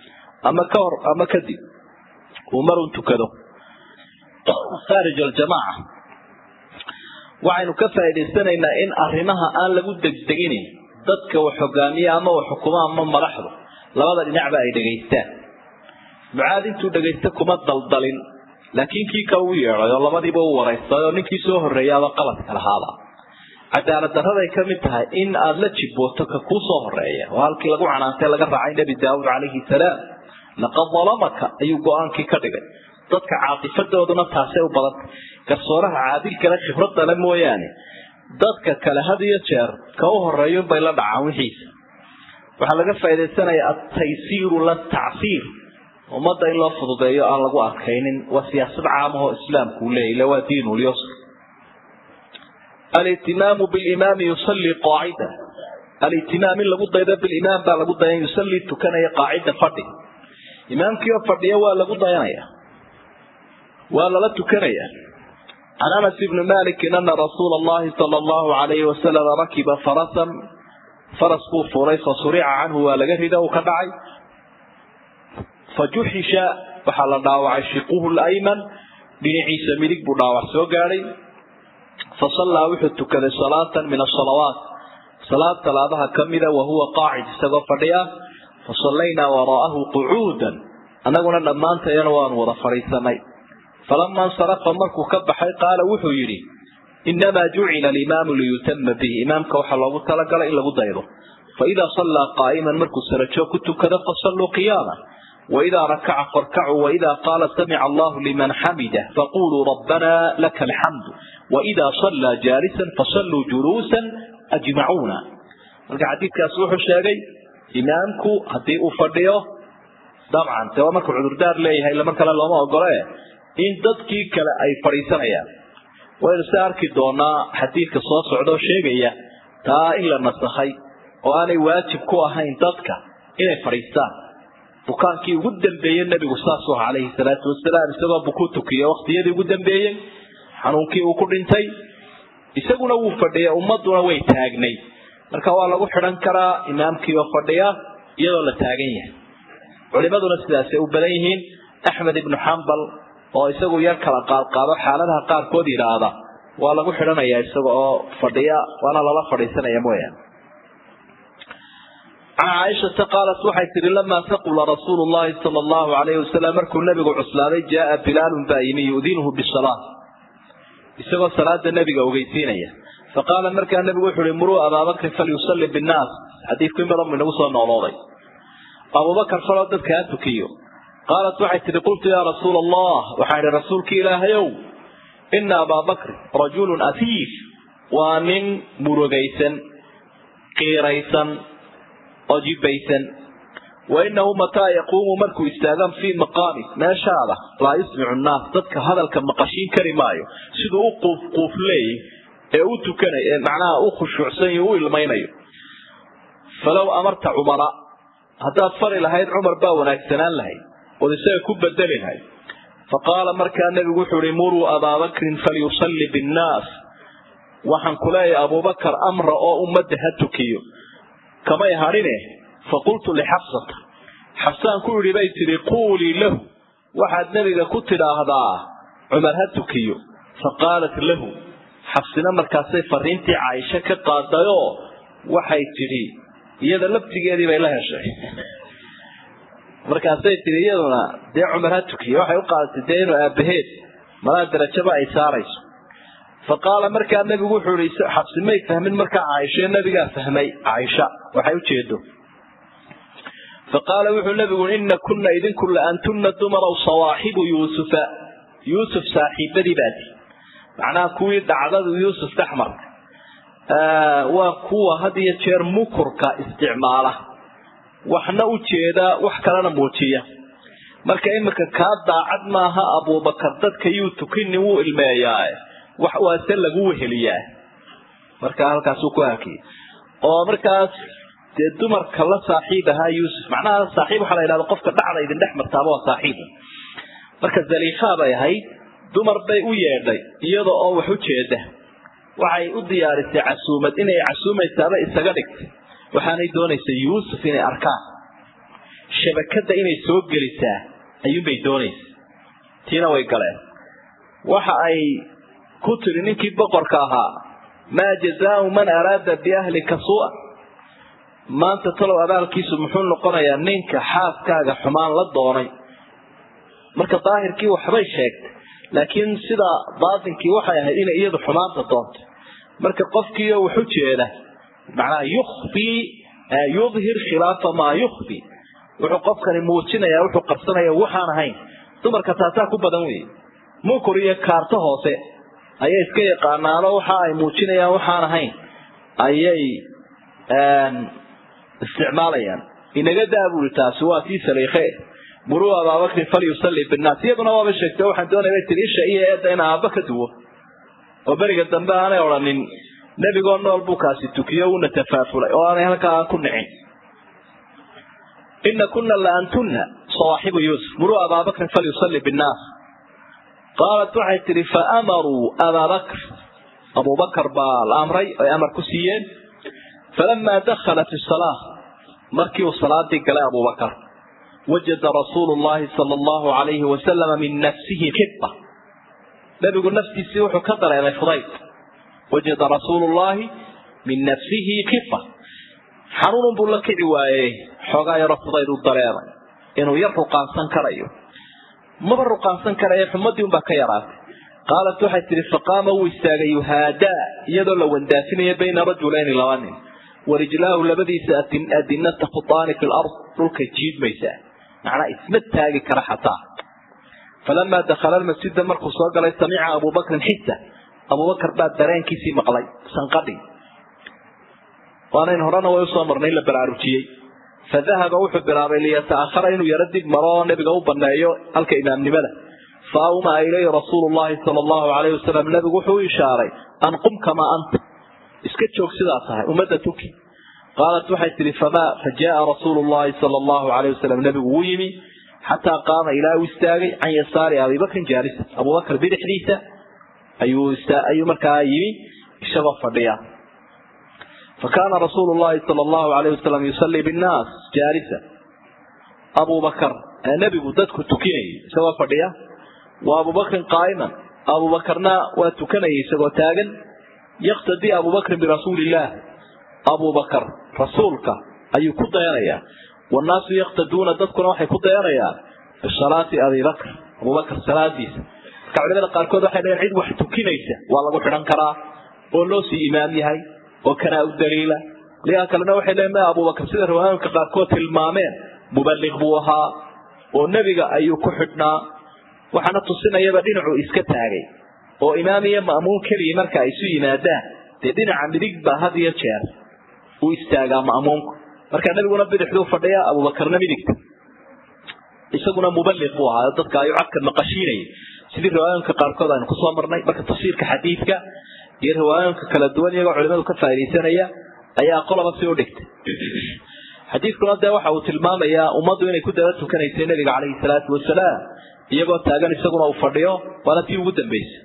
ama ka hor ama kadib uu marun tukado khaarij aljamaaca waxaynu ka faa'idaysanaynaa in arrimaha aan lagu degdeginin dadka wax hogaamiya ama wax xukuma ama madaxdu labada dhinacba ay dhegaystaan mucaad intuu dhegaysta kuma daldalin laakiin kii kale u yeedhay oo labadiiba u waraystay oo ninkii soo horreeyaaba qaladka lahaaba cadaalad daraday ka mid tahay in aada la jibbooto ka kuu soo horeeya oo halkii lagu canaantay laga raacay nebi daawuud calayhi salaam laqad dalamaka ayuu go-aankii ka dhigay dadka caatifadooduna taasay u badantay garsooraha caadilkale khibradale mooyaane dadka kale had iyo jeer ka u horeeyunbay la dhacaan wixiisa waxaa laga faa'idaysanayaa altaysiiru latacsiir ummadda in loo fududeeyo aan lagu adkaynin waa siyaasad caamahoo islaamku u leeyahy ila waa diinulyusr alihtimaamu bilimaami yusallii qaacida alihtimaam in lagu daydo bilimaam baa lagu dayan yusallii tukanaya qaacida fadhi imaamkii oo fadhiya waa lagu dayanaya waa lala tukanaya can anas ibni malikin ana rasuula allahi sala allahu alayhi wasalam rakiba farasan faras buu fuulay fa surica canhu waa laga rida uu ka dhacay fa juxisha waxaa la dhaawacay shiquhu layman dhinaciisa midig buu dhaawac soo gaadhay fa sallaa wuxuu tukaday salaatan min asalawaat salaad salaadaha ka mida wa huwa qaacid isagoo fadhiya fa sallaynaa waraa'ahu qucuudan annaguna dhammaantayana waanu wada fadhiisanay falama insarafa markuu ka baxay qaala wuxuu yidhi inamaa jucila alimaamu liyutama bihi imaamka waxaa loogu talagalay in lagu daydo faidaa sallaa qaa'iman markuu sarajoog ku tukado fasalluu qiyaama waidaa rakaca farkacuu waidaa qaala samica allahu liman xamidah faquluu rabbanaa laka alxamdu waidaa sallaa jaalisan fasalluu juluusan ajmacuuna marka xadiidkaas wuxuu sheegay imaamku haddii uu fadhiyo dabcan dee waa markuu cudurdaar leeyahay mar kale looma ogole in dadkii kale ay fadhiisanayaan waynu se arki doonaa xadiidka soo socdaoo sheegaya taa in la nasakhay oo aanay waajib ku ahayn dadka inay fadhiistaan bukaankii ugu dambeeyey nebigu saasuu aha calayhi salaatu wasalaam isagoo bukuu tukiyo waqtiyadii ugu dambeeyey xanuunkii uu ku dhintay isaguna wuu fadhiya ummaduna way taagnay marka waa lagu xidhan karaa imaamkii oo fadhiya iyadoo la taagan yahay culimaduna sidaasay u badan yihiin axmed ibnu xambal oo isagu yar kala qaadqaado xaaladaha qaarkood yidhaahda waa lagu xidhanayaa isaga oo fadhiya waana lala fadhiisanaya mooyaane can caaishata qaalat waxay tihi lamaa taqula rasuulu llahi sala allahu alayhi wasalam markuu nebigu cuslaaday jaaa bilaalun baa yimi yudinuhu bisalaa isagoo salaada nebiga ogeysiinaya faqaala markaa nebigu wuxu uhi muruu abaabakrin falyusalli binnaas xadiidku in badan bu inagu soo noolooday abubakar faloo dadka ha tukiyo qaalat waxay tihi qultu yaa rasuula allah waxaan idhi rasuulki ilaahayow ina abaa bakrin rajulun afiif waa nin murugaysan qiiraysan oo jibaysan wa inahu mataa yaquumu markuu istaagan fii maqaami meeshaada laa yusmicu nnaas dadka hadalka maqashiin kari maayo siduu u quufquufleeyey ee u tukanay ee macnaha u khushuucsan iyo u ilmaynayo falow amarta cumara haddaad fari lahayd cumar baa wanaagsanaan lahayd ood isaga ku bedeli lahayd fa qaala markaa nebigu wuxuu ihi muruu abaabakrin falyusalli binnaas waxaan ku leeyahay abubakar amra oo ummadda ha tukiyo kamay hadhine fa qultu lixafsata xafsaan ku idhi bay tidhi quulii lahu waxaad nebiga ku tidhaahdaa cumar ha tukiyo fa qaalat lahu xabsina markaasay fariintii caaisho ka qaadayoo waxay tidhi iyada laftigeedii bay la heshay markaasay tidhi iyaduna dee cumar ha tukiyo waxay u qaadatay dee inuu aabaheed malaa darajaba ay saarayso fa qaala markaa nebigu wuxuu ihi xabsi may fahmin markaa caaisho nebigaa fahmay caaisha waxay ujeedo fa qaala wuxuu nebigu ina kunna idinku la antunna dumaraw sawaaxibu yuusufa yuusuf saaxiibadii baati macnaha kuwii dhacdadu yuusuf dhexmarka waa kuwa had iyo jeer mukurka isticmaala waxna u jeeda wax kalena muujiya marka iminka kaa daacad maaha abubakar dadka yuu tukini wuu ilmeeyaa wax waase lagu weheliyaa markaa halkaasuu ku hakiyay oo markaas dee dumarka la saaxiib ahaa yuusuf macnaha saaxiib waxaa la yidhahda qofka dhacda idin dhex martaaba waa saaxiiba marka zaliikhaa bay ahayd dumar bay u yeedhay iyada oo wax u jeeda waxay u diyaarisay casuumad inay casuumaysaaba isaga dhigtay waxaanay doonaysay yuusuf inay arkaan shabakada inay soo gelisaa ayuunbay doonaysa tiina way galeen waxa ay ku tiri ninkii boqorka ahaa maa jazaau man araada biahlika sua maanta talow abaalkiisu muxuu noqonayaa ninka xaaskaaga xumaan la doonay marka daahirkii waxbay sheegtay laakiin sida baatinkii waxay ahayd inay iyadu xumaanta doontay marka qofkiioo waxu jeeda macnaha yukhfii yudhir khilaafa maa yukhfi wuxuu qofkani muujinayaa wuxuu qabsanaya waxaan ahayn dumarka taasaa ku badan weeye mukur iyo kaarto hoose ayay iska yaqaanaano waxa ay muujinayaan waxaan ahayn ayay isticmaalayaan inaga daabuli taasi waa tii saliikhe muruu abaabakrin falyusalli binnaas iyaduna waaba sheegtay waxaan doonaya tii isha iyo eedda in aabba ka duwo oo beriga dambe aanay odhanin nebigoo nool buu kaasi tukiyo uuna tafaafulay oo aanay halkaa aan ku nicin ina kuna la antunna sawaaxibu yuusuf muruu abaabakrin falyusalli binnaas qaalat waxay tidhi faamaruu abaabakr abubakar baa la amray ay amar ku siiyeen falamaa dakhala fi salaa markii uu salaadii galay abubakar wajada rasuulu llahi sala allahu alayhi wasalama min nafsihi khiba nabigu naftiisii wuxuu ka dareemay fudayd wajada rasuulu llahi min nafsihi khifa xanuunun buu la kici waayey xoogaa yaro fudayd u dareemay inuu yar ruqaansan karayo maba ruqaansan karaya xumadii unbaa ka yaraatay qaalat waxay tihi faqaama wuu istaagay yuhaadaa iyadoo la wandaafinayo bayna rajulayni laba nin warijlaahu labadiisa adinata khutaani fi lard dhulkay jiidmaysaa macnaa isma taagi kara xataa falamaa dakhala lmasjida markuu soo galay samica abubakrin xisa abubakar baa dareenkiisii maqlay sanqadhii waanayn horena way usoo marnay in la baraarujiyey fadahaba wuxuu bilaabay liyata'ahara inuu yaro dib maro oo nabiga u baneeyo halka imaamnimada fa awmaa ilayhi rasuulu llahi sala allahu alayhi wasalam nabigu wuxuu u ishaaray an qum kamaa anta iska joog sidaa tahay ummadda tuki qaalat waxay tihi famaa fa jaaa rasuulu llahi sala allahu alayh wasalam nabigu wuu yimi xataa qaama ilaa uu istaagay can yasaari abibakrin jaalisa abubakar bidixdiisa ayuu ayuu markaa yimi isagoo fadhiya fakaana rasuulu llahi sala allahu alayh wasalam yusallii binnaas jaalisa abubakar nebigu dadku tukinayay isagoo fadhiya wa abubakrin qaa'iman abubakarna waa tukanayay isagoo taagan yaktadii abubakrin birasuuli illaah abubakar rasuulka ayuu ku dayanayaa wannaasu yaktaduuna dadkuna waxay ku dayanayaan bisalaati abibakr abubakar salaadiisa marka culimada qaarkood waxay leeyiin cid wax tukinaysa waa lagu xidhan karaa oo loo sii imaam yahay oo kanaa u daliila ligaa kalena waxay leeyiin ma abubakar sida riwaayooyinka qaarkood tilmaameen muballiq buu ahaa oo nebiga ayuu ku xidhnaa waxaana tusinayaba dhinacuu iska taagay oo imaam iyo ma'muum keliya marka ay isu yimaadaan dee dhinaca midig baa had iyo jeer uu istaagaa ma'muumku marka nebiguna bidixduu fadhiya abubakarna midigta isaguna muballiq buu ahaa dadka ayuu codka maqashiinayay sidii riwaayooyinka qaarkood aynu kusoo marnay marka tafsiirka xadiidka iyo riwaayooyinka kala duwan iyagoo culimadu ka faaidaysanaya ayaa qolaba si u dhigtay xadiidkuna dee waxa uu tilmaamayaa ummaddu inay ku daba tukanaysay nebiga calayhi salaatu wasalaam iyagoo taagan isaguna uu fadhiyo waana tii ugu dambaysay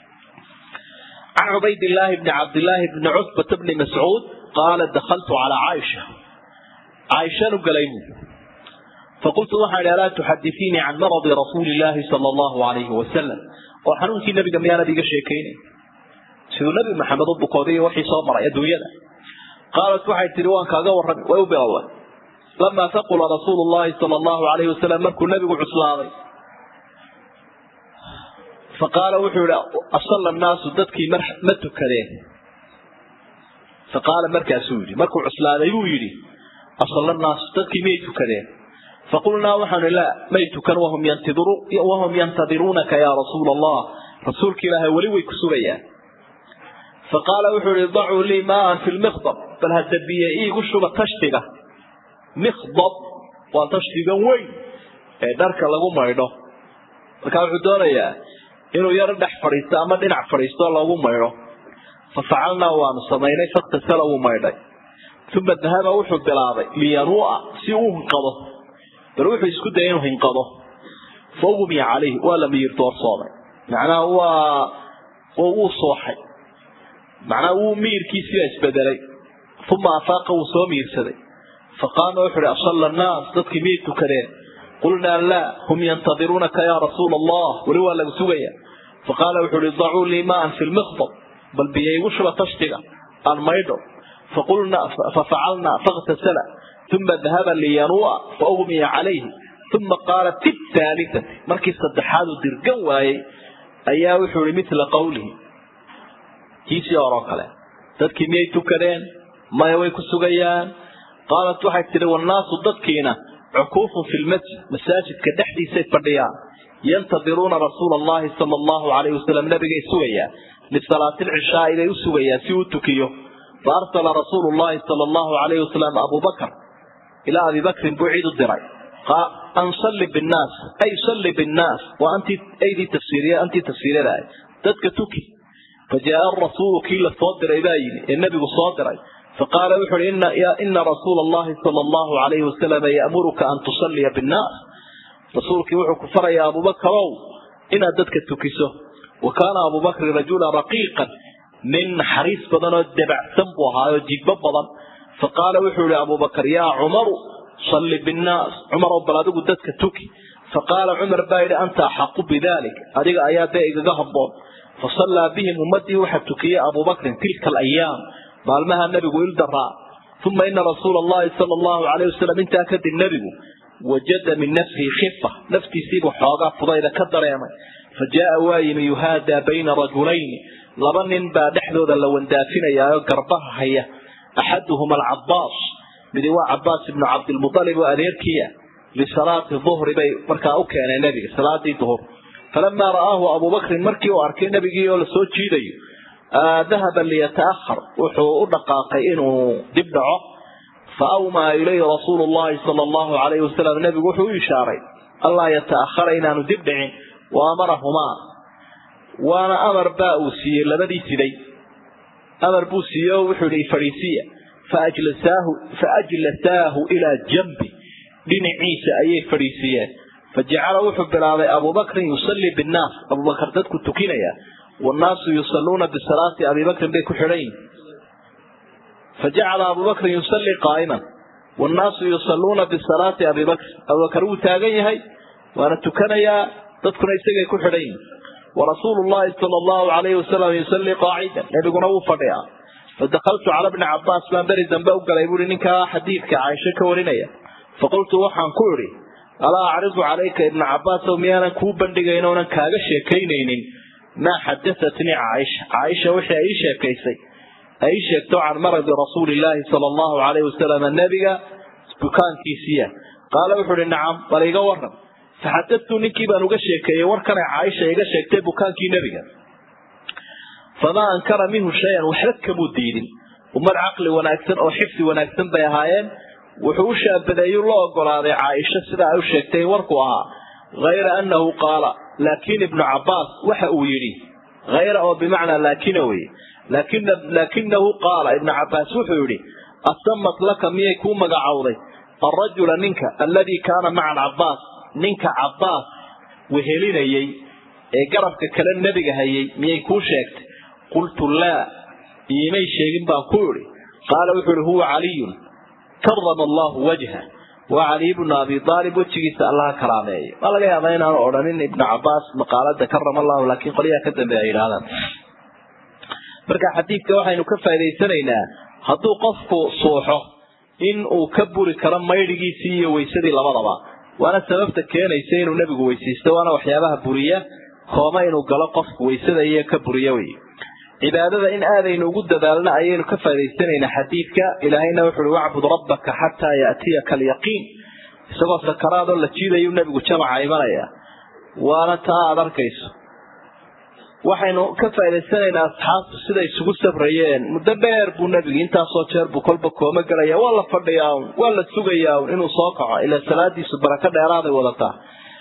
can cubaydillaahi bni cabdillaahi bni cutbata bni mascuud qaala dakaltu calaa caaisha caaishanu galay buu faqultu waxaan idhi alaa tuxadisiinii can maradi rasuuli illaahi sala allahu alayhi wasalam oo xanuunkii nabiga miyaanad iga sheekaynay siduu nabi maxamed u bukooday iyo waxii soo maray adduunyada qaalat waxay tihi waan kaaga warrami way u bilowday lamaa taqula rasuulu llahi sala allahu alayhi wasalam markuu nabigu cuslaaday faqaala wuxuu yihi asalla annaasu dadkii ma tukadeen faqaala markaasuu yidhi markuu cuslaaday buu yidhi asalla annaasu dadkii miyay tukadeen faqulnaa waxaanu laa may tukan wahum yantadiruunaka yaa rasuula allah rasuulka ilaahay weli way ku sugayaan faqaala wuxuu yihi dacuu lii maaan fi lmikdab bal hadda biyo iigu shuba tashtiga mikdab waa tashtiga weyn ee dharka lagu maydho markaa wuxuu doonayaa inuu yaro dhex fadhiisto ama dhinac fadhiisto loogu maydho fa facalnaa waanu samaynay faktasala wuu maydhay uma dahaba wuxuu bilaabay liyanuu'a si uu hinqado bal wuxuu isku dayay inuu hinqado fa ugmiya calayhi waa la miyir doorsoomay macnaha waa wuu sooxay macnaha wuu miyirkiisiibaa isbedelay uma afaaqa wuu soo miirsaday faqaama wuxu uhi asalla annaas dadkii miyay tukadeen qulnaa laa hum yantadiruunaka yaa rasuula allah weli waa lagu sugaya faqaala wuxu uhi dacuu lii maan fi lmiqdab bal biyo igu shuba tashtiga aan maydho fafacalnaa fakhtasala uma dahaba liyanua faugmiya calayhi uma qaala fi thaalitati markii saddexaadu dirgan waayey ayaa wuxuu ihi mila qawlihi kiisii horoo kale dadkii miyay tukadeen maya way ku sugayaan qaalat waxay tidhi wannaasu dadkiina cukuufun fi lmasjid masaajidka dhexdiisay fadhiyaan yantadiruuna rasuula allahi sala allahu alayhi wasalam nabigay sugayaan lisalaati lcishaai bay u sugayaan si uu tukiyo fa arsala rasuulu llahi sala allahu alayhi wasalam abuu bakr ilaa abi bakrin buu ciid u diray an salli binnaas ay salli binnaas waa antii aydii tafsiiriya antii tafsiiradaay dadka tuki fajaaa arasuulu kii la soo diray baa yimi ee nebigu soo diray faqaala wuxu uhi ina rasuula allahi sala allahu alayhi wasalam ya'muruka an tusalliya binnaas rasuulkii wuxuu ku farayaa abubakarow inaad dadka tukiso wa kaana abubakrin rajulan raqiiqan nin naxariis badan oo dabacsan buu ahaayoo jibbo badan faqaala wuxuu ihi abubakar yaa cumaru salli binnaas cumarow bal adigu dadka tuki faqaala cumar baa yidhi anta axaqu bidalik adiga ayaa dee igaga habboon fasallaa bihim ummadii waxaa tukiyey abubakrin tilka alayaam maalmaha nebigu ildaraa uma ina rasuula allahi sala allahu alayh wasalam intaa kadib nebigu wajada min nafsihi khifa naftiisiibuu xoogaa fudayda ka dareemay fa jaaa waa yimi yuhaadaa bayna rajulayni laba nin baa dhexdooda la wandaafinayaaoo garbaha haya axaduhuma alcabaas midi waa cabaas ibnu cabdilmualib oo adeerkiia lisalaati duhri bay markaa u keeneen nebiga salaadii duhur falamaa ra'aahu abubakrin markii uu arkay nebigii oo lasoo jiidayo dahaba liyata'ahar wuxuu u dhaqaaqay inuu dib dhaco fa awmaa ilayhi rasuulu llahi sala allahu alayhi wasalam nebigu wuxuu u ishaaray allaa yata'ahara inaanu dib dhicin wa amarahumaa waana amar baa uu siiyey labadii siday amar buu siiye oo wuxuu ihi fadhiisiya fa ajlasaahu ilaa jambi dhinaciisa ayay fadhiisiiyeen fa jacala wuxuu bilaabay abubakrin yusallii binnaas abubakar dadku tukinaya wannaasu yusalluuna bisalaati abibakrin bay ku xidhan yihin fa jacala abubakrin yusallii qaa'iman wannaasu yusalluuna bisalaati abibakr abubakar wuu taagan yahay waana tukanayaa dadkuna isagay ku xidhan yihin warasuulu llahi sala allahu alayhi wasalam yusallii qaacidan nebiguna wuu fadhiyaa fadakaltu cala bni cabaas baan beri dambe u galay buui ninkaa xadiidka caaisho ka warinaya faqultu waxaan ku idhi alaa acridu calayka ibna cabaasow miyaanan kuu bandhigayn oonan kaaga sheekaynaynin maa xadaatnii caaisha caaisha wixii ay ii sheekaysay ay ii sheegto can maradi rasuulillaahi sala allahu alayhi wasalam nebiga bukaankiisiiya qaala wuxuu ihi nacam bal iga waran faxadadtu ninkii baan uga sheekeeyey warkanay caaisha iga sheegtay bukaankii nebiga famaa ankara minhu shay-an waxba kamuu diidin ummad caqli wanaagsan oo xifdi wanaagsan bay ahaayeen wuxuu u shaabadeeyu la ogolaaday caaisha sida ay u sheegtay warku ahaa hayra annahu qaala laakiin ibnu cabaas waxa uu yidhi hayra oo bimacnaa laakina weye laakinahu qaala ibnu cabaas wuxuu yidhi asamat laka miyay kuu magacowday alrajula ninka alladii kaana maca alcabaas ninka cabaas wehelinayey ee garabka kale nebiga hayay miyay kuu sheegtay qultu laa iimay sheegin baan ku idhi qaala wuxuu ihi huwa caliyun karama allahu wajha waa caliy bnu abi aalib wejigiisa allaha karaameeyo waa laga yaabaa inaanu odhanin ibnu cabaas maqaalada karama allahu laakiin qolyaha ka dambeeya yidhahdaan marka xadiidka waxaynu ka faa'idaysanaynaa hadduu qofku suuxo in uu ka buri karo maydhigiisii iyo weysadii labadaba waana sababta keenaysa inuu nebigu weysaysto waana waxyaabaha buriya kooma inuu galo qofku weysada iyo ka buriya wey cibaadada in aadaynu ugu dadaalna ayaynu ka faa'idaysanaynaa xadiidka ilaahayna wuxu uhi wacbud rabbaka xataa ya'tiyaka alyaqiin isagoo sakaraadoo la jiidayuu nebigu jamaca imanaya waana taa aada arkayso waxaynu ka faa'idaysanaynaa asxaabtu siday isugu sabrayeen muddo dheer buu nebigu intaasoo jeer buu kolba kooma gelaya waa la fadhiyaa un waa la sugayaa un inuu soo kaco ilaa salaadiisu barako dheeraaday wadataa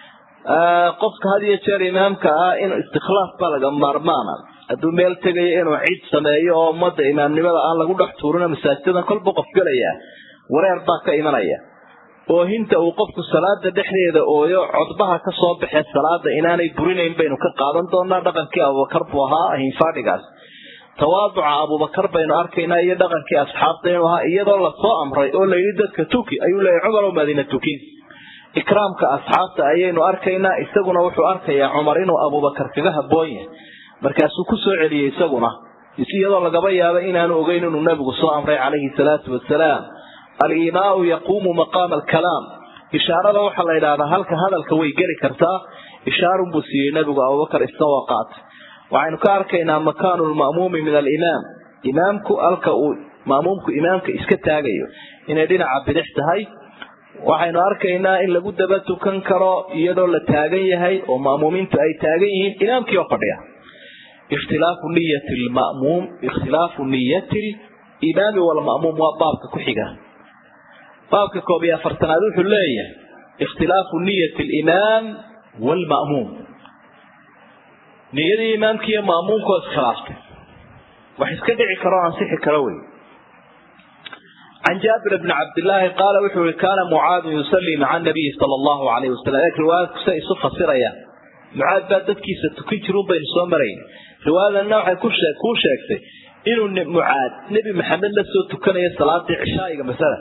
qofka had iyo jeer imaamka ah in istikhlaaf baa laga maarmaana hadduu meel tegayo inuu cid sameeyo oo ummadda imaamnimada aan lagu dhex tuurino masaajidadan kolba qof gelaya wareer baa ka imanaya oohinta uu qofku salaada dhexdeeda ooyo codbaha ka soo baxee salaada inaanay burinayn baynu ka qaadan doonaa dhaqankii abubakar buu ahaa hinfaadhigaas tawaaduca abubakar baynu arkaynaa iyo dhaqankii asxaabta inuu ahaa iyadoo lasoo amray oo layidhi dadka tuki ayuu leeyahy cumarow madiina tukin ikraamka asxaabta ayaynu arkaynaa isaguna wuxuu arkayaa cumar inuu abubakar kaga haboon yahay markaasuu ku soo celiyey isaguna iyadoo lagaba yaabo inaanu ogeyn inuu nabigu soo amray calayhi salaatu wasalaam alimaau yaquumu maqaama alkalaam ishaarada waxaa la yidhahdaa halka hadalka way geli kartaa ishaarunbuu siiyey nabigu abubakar isagoo qaatay waxaynu ka arkaynaa makaanu lma'muumi min alimaam imaamku halka uu ma'muumku imaamka iska taagayo inay dhinaca bidix tahay waxaynu arkaynaa in lagu daba tukan karo iyadoo la taagan yahay oo ma'muumiintu ay taagan yihiin imaamkii oo fadhiya ikhtilaafu niyati lma'muum ikhtilaafu niyati limaami walma'muum waa baabka ku xiga baabka koob iyo afartanaad wuxuu leeyahay ikhtilaafu niyati alimaam waalma'muum niyadii imaamki iyo ma'muumku waa iskhilaaftay wax iska dhici karo o ansixi karo wey can jaabir bni cabdillaahi qaala wuxuu yihi kaana mucaadun yusallii maca nabiyi sala allahu alayhi wasalam eeg riwaayadku say isu fasirayaan mucaad baa dadkiisa tukin jirun baynu soo marayn riwaayadanna waxay kushee kuu sheegtay inuu mucaad nebi maxamed la soo tukanayo salaadii cishaa'iga masala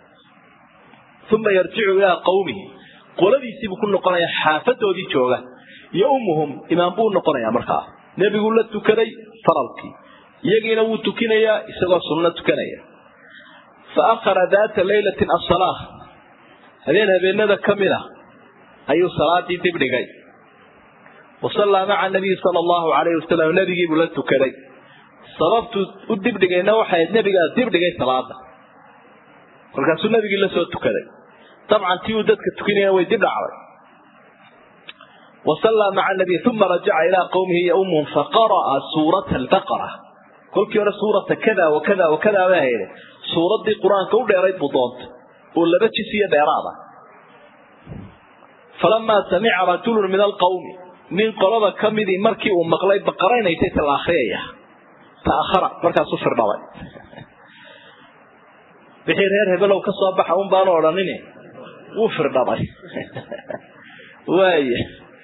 uma yarjicu ilaa qawmihi qoladiisiibuu ku noqonaya xaafadoodii jooga iyo ummuhum imaam buu noqonayaa markaa nebiguu la tukaday faralkii iyagiina wuu tukinayaa isagoo sunno tukanaya fa akhara daata laylatin asalaa habeen habeenada ka mid a ayuu salaadii dibdhigay wa sallaa maca nabiyi sala allahu calayhi wasalam nebigiibuu la tukaday sababtuu u dibdhigayna waxay nebigaa dibdhigay salaada kolkaasuu nebigii la soo tukaday dabcan tii uu dadka tukinaya way dib dhacday wasallaa maca nabiy uma rajaca ilaa qowmihi yaumuhum faqara'a suurata albaqara kolkii hore suurata kada wa kada wa kada baa hayde suuraddii qur-aanka u dheerayd buu doontay oo laba jis iyo dheeraada falamaa samica rajulun min alqawmi nin qolada ka midii markii uu maqlay baqaraynaytay ta la akriyaya ta'ahara markaasuu firdhabay wixii reer hebelow ka soo baxa un baanu odhanin wuu firdhabay waaya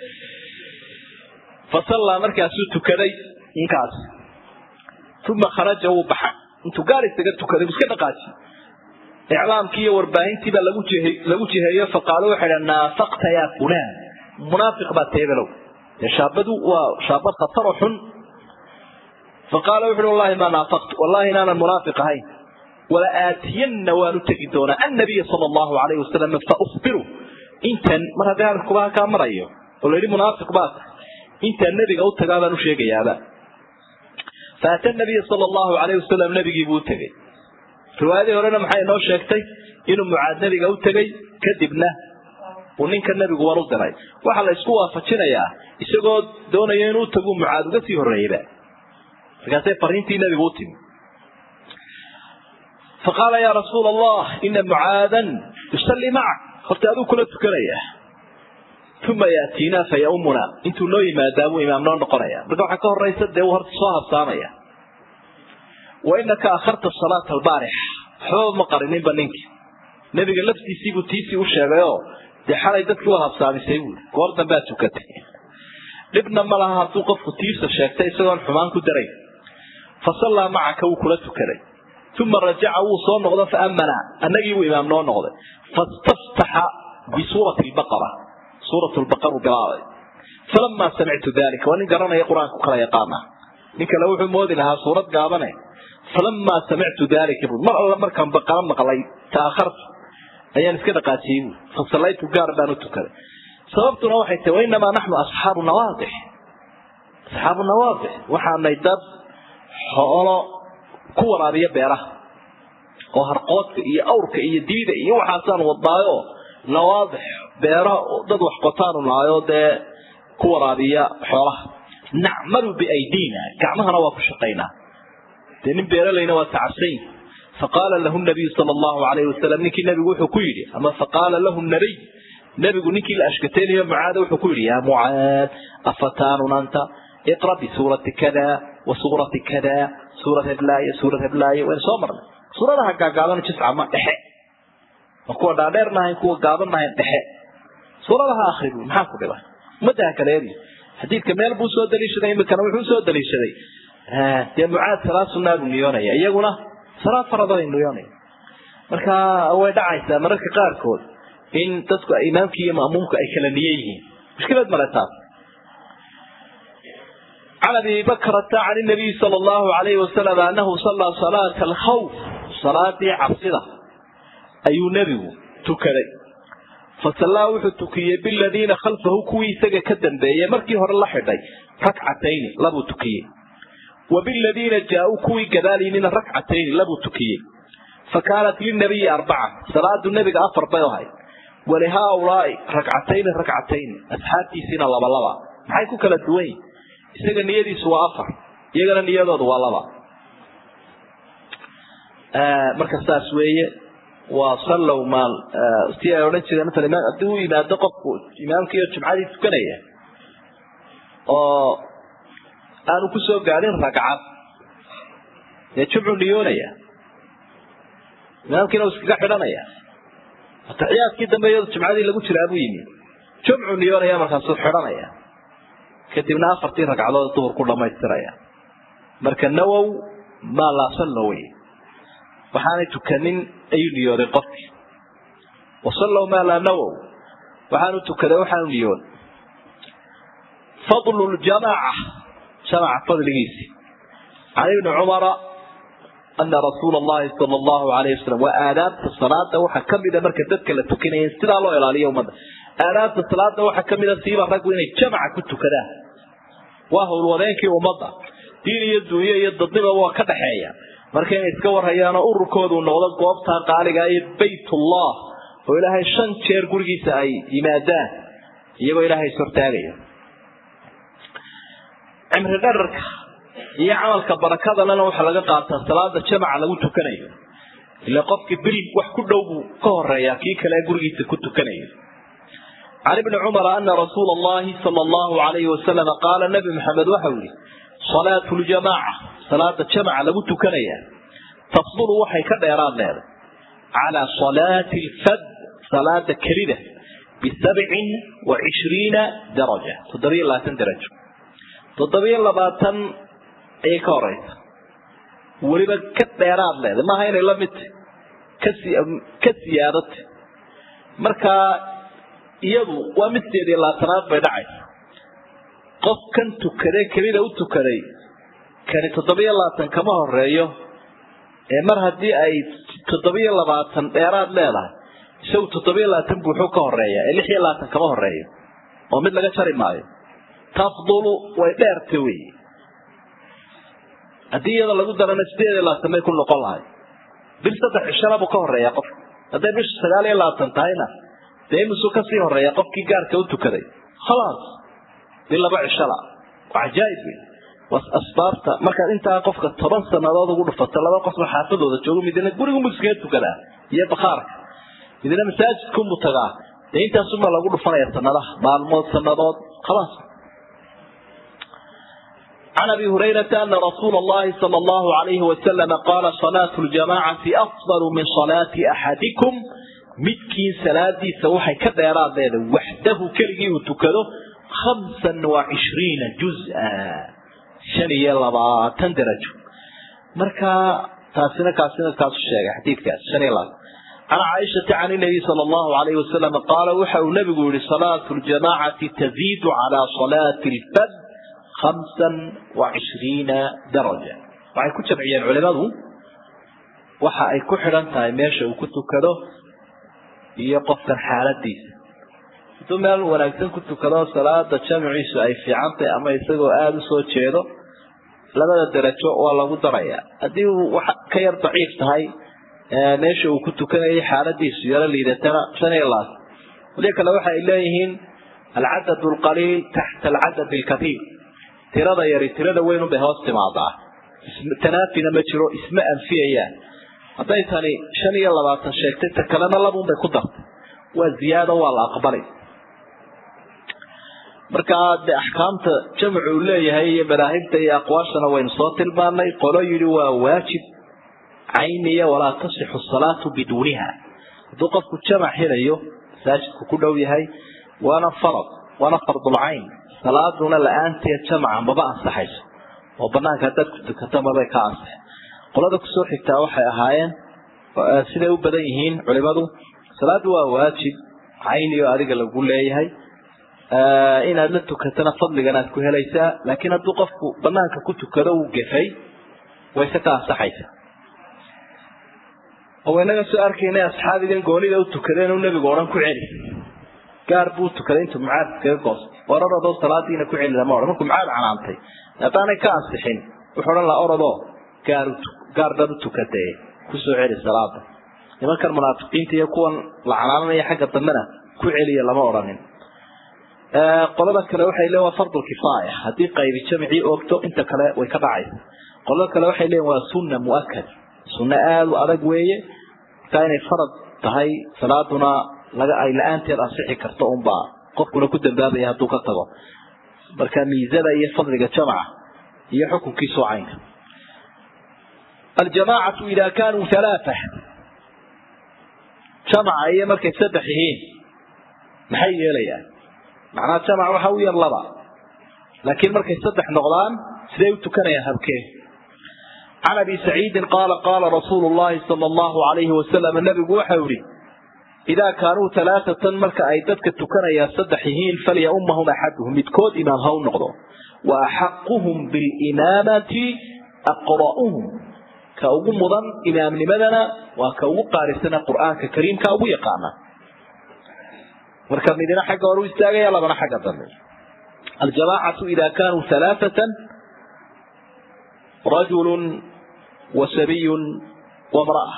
fasallaa markaasuu tukaday ninkaas uma kharaja wuu baxay intuu gaar isaga tukaday buu iska dhaqaaji iclaamkii iyo warbaahintii baa lagu jihe lagu jiheeyo faqaalu waxay dhaha naafaqta yaa fulaan munaafiq baa teebelow dee shaabadu waa shaabad khataroo xun faqaala wuxu uhi wallahi maa naafaqtu wallahi inaanan munaafiq ahayn wala aatiyanna waanu tegi doonaa annabiya sala allahu alayhi wasalam fa ukhbiru intan mar haddii hadalkuba kaa marayo oo la yidhi munaafiq baa tahay intaan nebiga u tagaa baan u sheegayaaba faata nabiya sala allahu alayhi wasalam nebigii buu u tegey riwaayadii horena maxay inoo sheegtay inuu mucaad nebiga u tegey kadibna uu ninka nebigu war u diray waxaa la isku waafajinayaa isagoo doonaya inuu tagu mucaad uga sii horreeyeyba markaasay fariintii nebigu u timi faqaala yaa rasuula allah ina mucaadan yusallii macak horta aduu kula tukanaya uma yaatiinaa fa yaumuna intuu noo yimaadaa buu imaam noo noqonaya marka waxaa ka horaysa dee uu horta soo habsaamaya wa inaka akharta salaata albaarix waxbaba ma qarininba ninkii nebiga laftiisiibuu tiisii u sheegayoo dee xalay dadkii waa habsaamisay buui goor dambead tukatay dhibna ma laha hadduu qofku tiisa sheegtay isagoon xumaan ku darayn fa sallaa macaka wuu kula tukaday uma rajaca wuu soo noqdo fa amana annagii buu imaam noo noqday fastaftaxa bisuurati lbaqara suurat lbaqar uu bilaabay falamaa samictu dalika waa nin garanaya qur-aanku kala yaqaana nin kale wuxuu moodi lahaa suurad gaabane falamaa samictu dalika bu mar alla markaan baqara maqlay taakhartu ayaan iska dhaqaajiyey bu fasallaytu gaar baan u tukaday sababtuna waxay tahi wainamaa naxnu asxaabu nawaadix asxaabu nawaadix waxaanay dad xoolo ku waraabiya beeraha oo harqoodka iyo awrka iyo diida iyo waxaasaan wadnaayo nawaadix beero dad wax qotaanu nahayo dee ku waraabiya xoolaha nacmalu biaydiina gacmahana waa ku shaqaynaa dee nin beeralayna waa tacabsany faqaala lahu nabiyu sala allahu alayhi wasalam ninkii nabigu wuxuu ku yidhi ama faqaala lahu nabiy nabigu ninkii la ashkateynayo mucaada wuxuu ku yidhi yaa mucaad afataanun anta iqra bisuurati kada wa suurati kada suurad heblaaye suurad heblaaye waynu soo marnay suuradaha gaagaaban jisca ma dhexe ma kuwa dhaadheer nahayn kuwa gaaban nahayn dhexe suuradaha akri bu maxaa ku dhibay ummadaha kaleedi xadiidka meel buu soo daliishaday imikana wuxuu soo daliishaday dee mucaad salaad sunaa buu niyoonaya iyaguna salaad faraday niyoonaya marka way dhacaysaa mararka qaarkood in dadku imaamka iyo ma'muumka ay kala niye yihiin mushkilad male taas عن ابي بكرة عن النبي صلى الله عليه وسلم انه صلى صلاة الخوف صلاة عبسدة اي نبي تكري فصلى وحو تكيه بالذين خلفه كوي سجا كدن بيه مركي هور الله حدي ركعتين لبو تكيه وبالذين جاءوا كوي كذالين ركعتين لبو تكيه فكانت للنبي أربعة صلاة النبي أفر بيوهاي ولهؤلاء ركعتين ركعتين أصحابي سنة لبا لبا maxay ku kala duwan yihin isaga niyadiisu waa afar iyagana niyadoodu waa laba marka saas weeye waa sallow maal si ay odhan jireen maala imaam haddii u yimaado qofku imaamkiiyo jumcadii tukanaya oo aanu kusoo gaadhin ragcad dee jumcu niyoonaya imaamkiina uu iskaga xidhanaya ataxiyaadkii dambe iyado jumcadii lagu jiraa buu yimi jumcu niyoonaya markaasuu xidhanaya kadibna afartii ragcadood duhur ku dhamaystiraya marka nawow maa laa sallo wey waxaanay tukanin ayuu niyooday qofkii wasallow maa laa nawow waxaanu tukaday waxaanu niyoon fadlu ljamaaca jamaca fadligiisi can ibni cumara ana rasuula allahi sala allahu alayhi wasalam waa aadaabta salaada waxaa kamida marka dadka la tukanaya sidaa loo ilaaliyo ummadda aadaabta salaada waxaa kamida siiba raggu inay jamaca ku tukadaan waa howlwadeenkii ummadda diin iyo duunyo iyo dadnimaba waa ka dhaxeeya marka inay iska warhayaanoo ururkoodu noqdo goobtaa qaaliga iyo baytullah oo ilaahay shan jeer gurigiisa ay yimaadaan iyagoo ilaahay ishortaagaya cimri dherarka iyo camalka barakadalena waxaa laga qaataa salaada jamaca lagu tukanayo ila qofkii bil wax ku dhow buu ka horeeyaa kii kale gurigiisa ku tukanayo can ibni cumara ana rasuula allahi sala allahu alayhi wasalam qaala nabi maxamed waxau yihi salaatu ljamaaca salaada jamaca lagu tukanaya tafdulu waxay ka dheeraad leeday calaa salaati lfad salaada kelida bisabcin wa cishriina daraja toddobiyo labaatan darajo toddobiyo labaatan ayay ka horeysa weliba ka dheeraad leeday maaha inay la mid tahy ka siyaadata markaa iyadu waa mid sideed iyo labaatanaad bay dhacaysa qof kan tukaday kelida u tukaday kani toddobiyo labaatan kama horeeyo ee mar haddii ay toddobiyo labaatan dheeraad leedahay isagu toddobiyo labaatan buuxuu ka horeeya ee lix iyo labaatan kama horeeyo oo mid laga jari maayo tafdulu way dheerta wey haddii iyada lagu darana sideed iyo labaatan bay ku noqon lahay bil saddex cishana buu ka horeeya qofka hadday bisha sagaal iyo labaatan tahayna dee imisuu kasii horeeya qofkii gaarka u tukaday khalaas bil laba cishada waa cajaa'ib wey was asbaabta markaad intaa qofka toban sanadood ugu dhufato laba qofba xaafadooda joogo midna gurigunbu iskaga tukadaa iyo bakhaarka midna masaajidkunbu tagaa dee intaasuma lagu dhufanaya sanadaha maalmood sanadood khalaas عن أبي هريرة أن رسول الله صلى الله عليه وسلم قال صلاة الجماعة أفضل من صلاة أحدكم midkiin salaadiisa waxay ka dheeraadeeda waxdahu keligii uu tukado hamsan wa cishriina juz-a shan iyo labaatan darajo marka taasina kaasina kaasu sheegay xadiidkaas shan iyo labaatan can caaishata can inabiy sala allahu alayhi wasalam qaala waxa uu nabigu yihi salaatu ljamaacati taziidu calaa salaati lfad hamsan wa cishriina daraja waxay ku jamciyeen culimadu waxa ay ku xidhan tahay meesha uu ku tukado iyo qofkan xaaladiisa hadduu meel wanaagsan ku tukado salaada jamciisu ay fiicantahay ama isagoo aada usoo jeedo labada darajo waa lagu daraya haddii uu wax ka yar daciif tahay meesha uu ku tukanayay xaaladiisu yaro liidatana shan iyo labaatan wali kale waxa ay leeyihiin alcadad alqaliil taxta alcadad alkatiir tirada yari tirada weyn unbay hoos timaadaa tanaafina ma jiro isma anfiyayaan hadday tani shan iyo labaatan sheegtay ta kalena labuunbay ku dartay waa ziyaado waa la aqbalay markaa de axkaamta jamcu uu leeyahay iyo madaahibta iyo aqwaashana waynu soo tilmaanay qolo yidhi waa waajib cayniya walaa tasixu salaatu biduuniha hadduu qofku jamac helayo masaajidku ku dhow yahay waana farad waana fardulcayn salaaduna la-aanteed jamaca maba ansaxayso oo banaanka haddaad ku tukato mabay ka ansixin qolada kusoo xigtaa waxay ahaayeen siday u badan yihiin culimadu salaadu waa waajib cayni oo adiga lagu leeyahay inaad la tukatana fadligan aad ku helaysaa laakiin hadduu qofku banaanka ku tukado uu gefay wayse ka ansaxaysa oo inaga soo arkaynay asxaabigan goonida u tukadeen uu nebigu odhan ku celi gaar buu tukaday intuu mucaad iskaga goostay orarodoo salaadiina ku celi lama odhan markuu mucaad canaantay haddaanay ka ansixin wuxuu odhan laha orodoo gaar gaar dad u tukadee kusoo celi salaada nimankan munaafiqiinta iyo kuwan la canaananaya xagga dambena ku celiya lama odhanin qolada kale waxay leeyiin waa fardul kifaaya haddii qaybi jamcii oogto inta kale way ka dhacaysa qolada kale waxay leeyiin waa sunna mu'akad sunno aada u adag weeye markaa inay farad tahay salaaduna laga ay la-aanteed ansixi karto unbaa qofkuna ku dambaabaya hadduu ka tago marka miisada iyo fadliga jamca iyo xukunkiisu caynka aljamaacatu idaa kaanuu halaaa jamca iyo markay saddex yihiin maxay yeelayaan macnaha jamac waxa u yar laba laakiin markay saddex noqdaan siday u tukanayaan habkee can abi saciidin qaala qaala rasuulu llahi sala allahu alayhi wasalam nabigu waxau yihi idaa kaanuu alaaatan marka ay dadka tukanayaan saddex yihiin falyaummahum axaduhum midkood imaam ha u noqdo wa axaquhum bilimaamati aqra'uhum ka ugu mudan imaamnimadana waa ka ugu qaarisana qur'aanka kariimka ugu yaqaana marka midina xagga hore u istaagaya labana xagga dambe aljamaacatu ida kaanuu alaaatan rajulun wa sabiyun wamra'a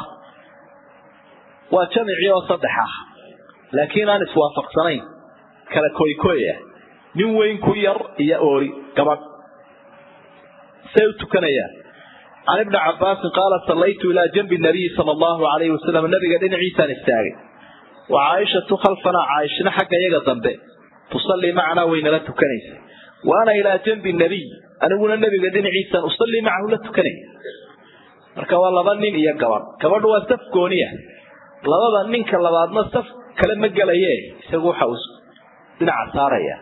waa jamicii oo saddex ah laakiin aan iswaafaqsanayn kala koykoya nin weyn ku yar iyo oori gabadh say u tukanayaan can ibni cabaasin qaala sallaytu ilaa janbi nabiyi sala allahu alayhi wasalam nabiga dhinaciisaan istaagay wa caaishatu khalfanaa caaishna xagga iyaga dambe tusallii macanaa waynala tukanaysa wa ana ilaa janbi nabiy aniguna nabiga dhinaciisaan usallii macahu la tukanay marka waa laba nin iyo gabadh gabadhu waa saf gooniya labada ninka labaadna saf kale ma gelaye isagu waxa uu dhinaca saaraya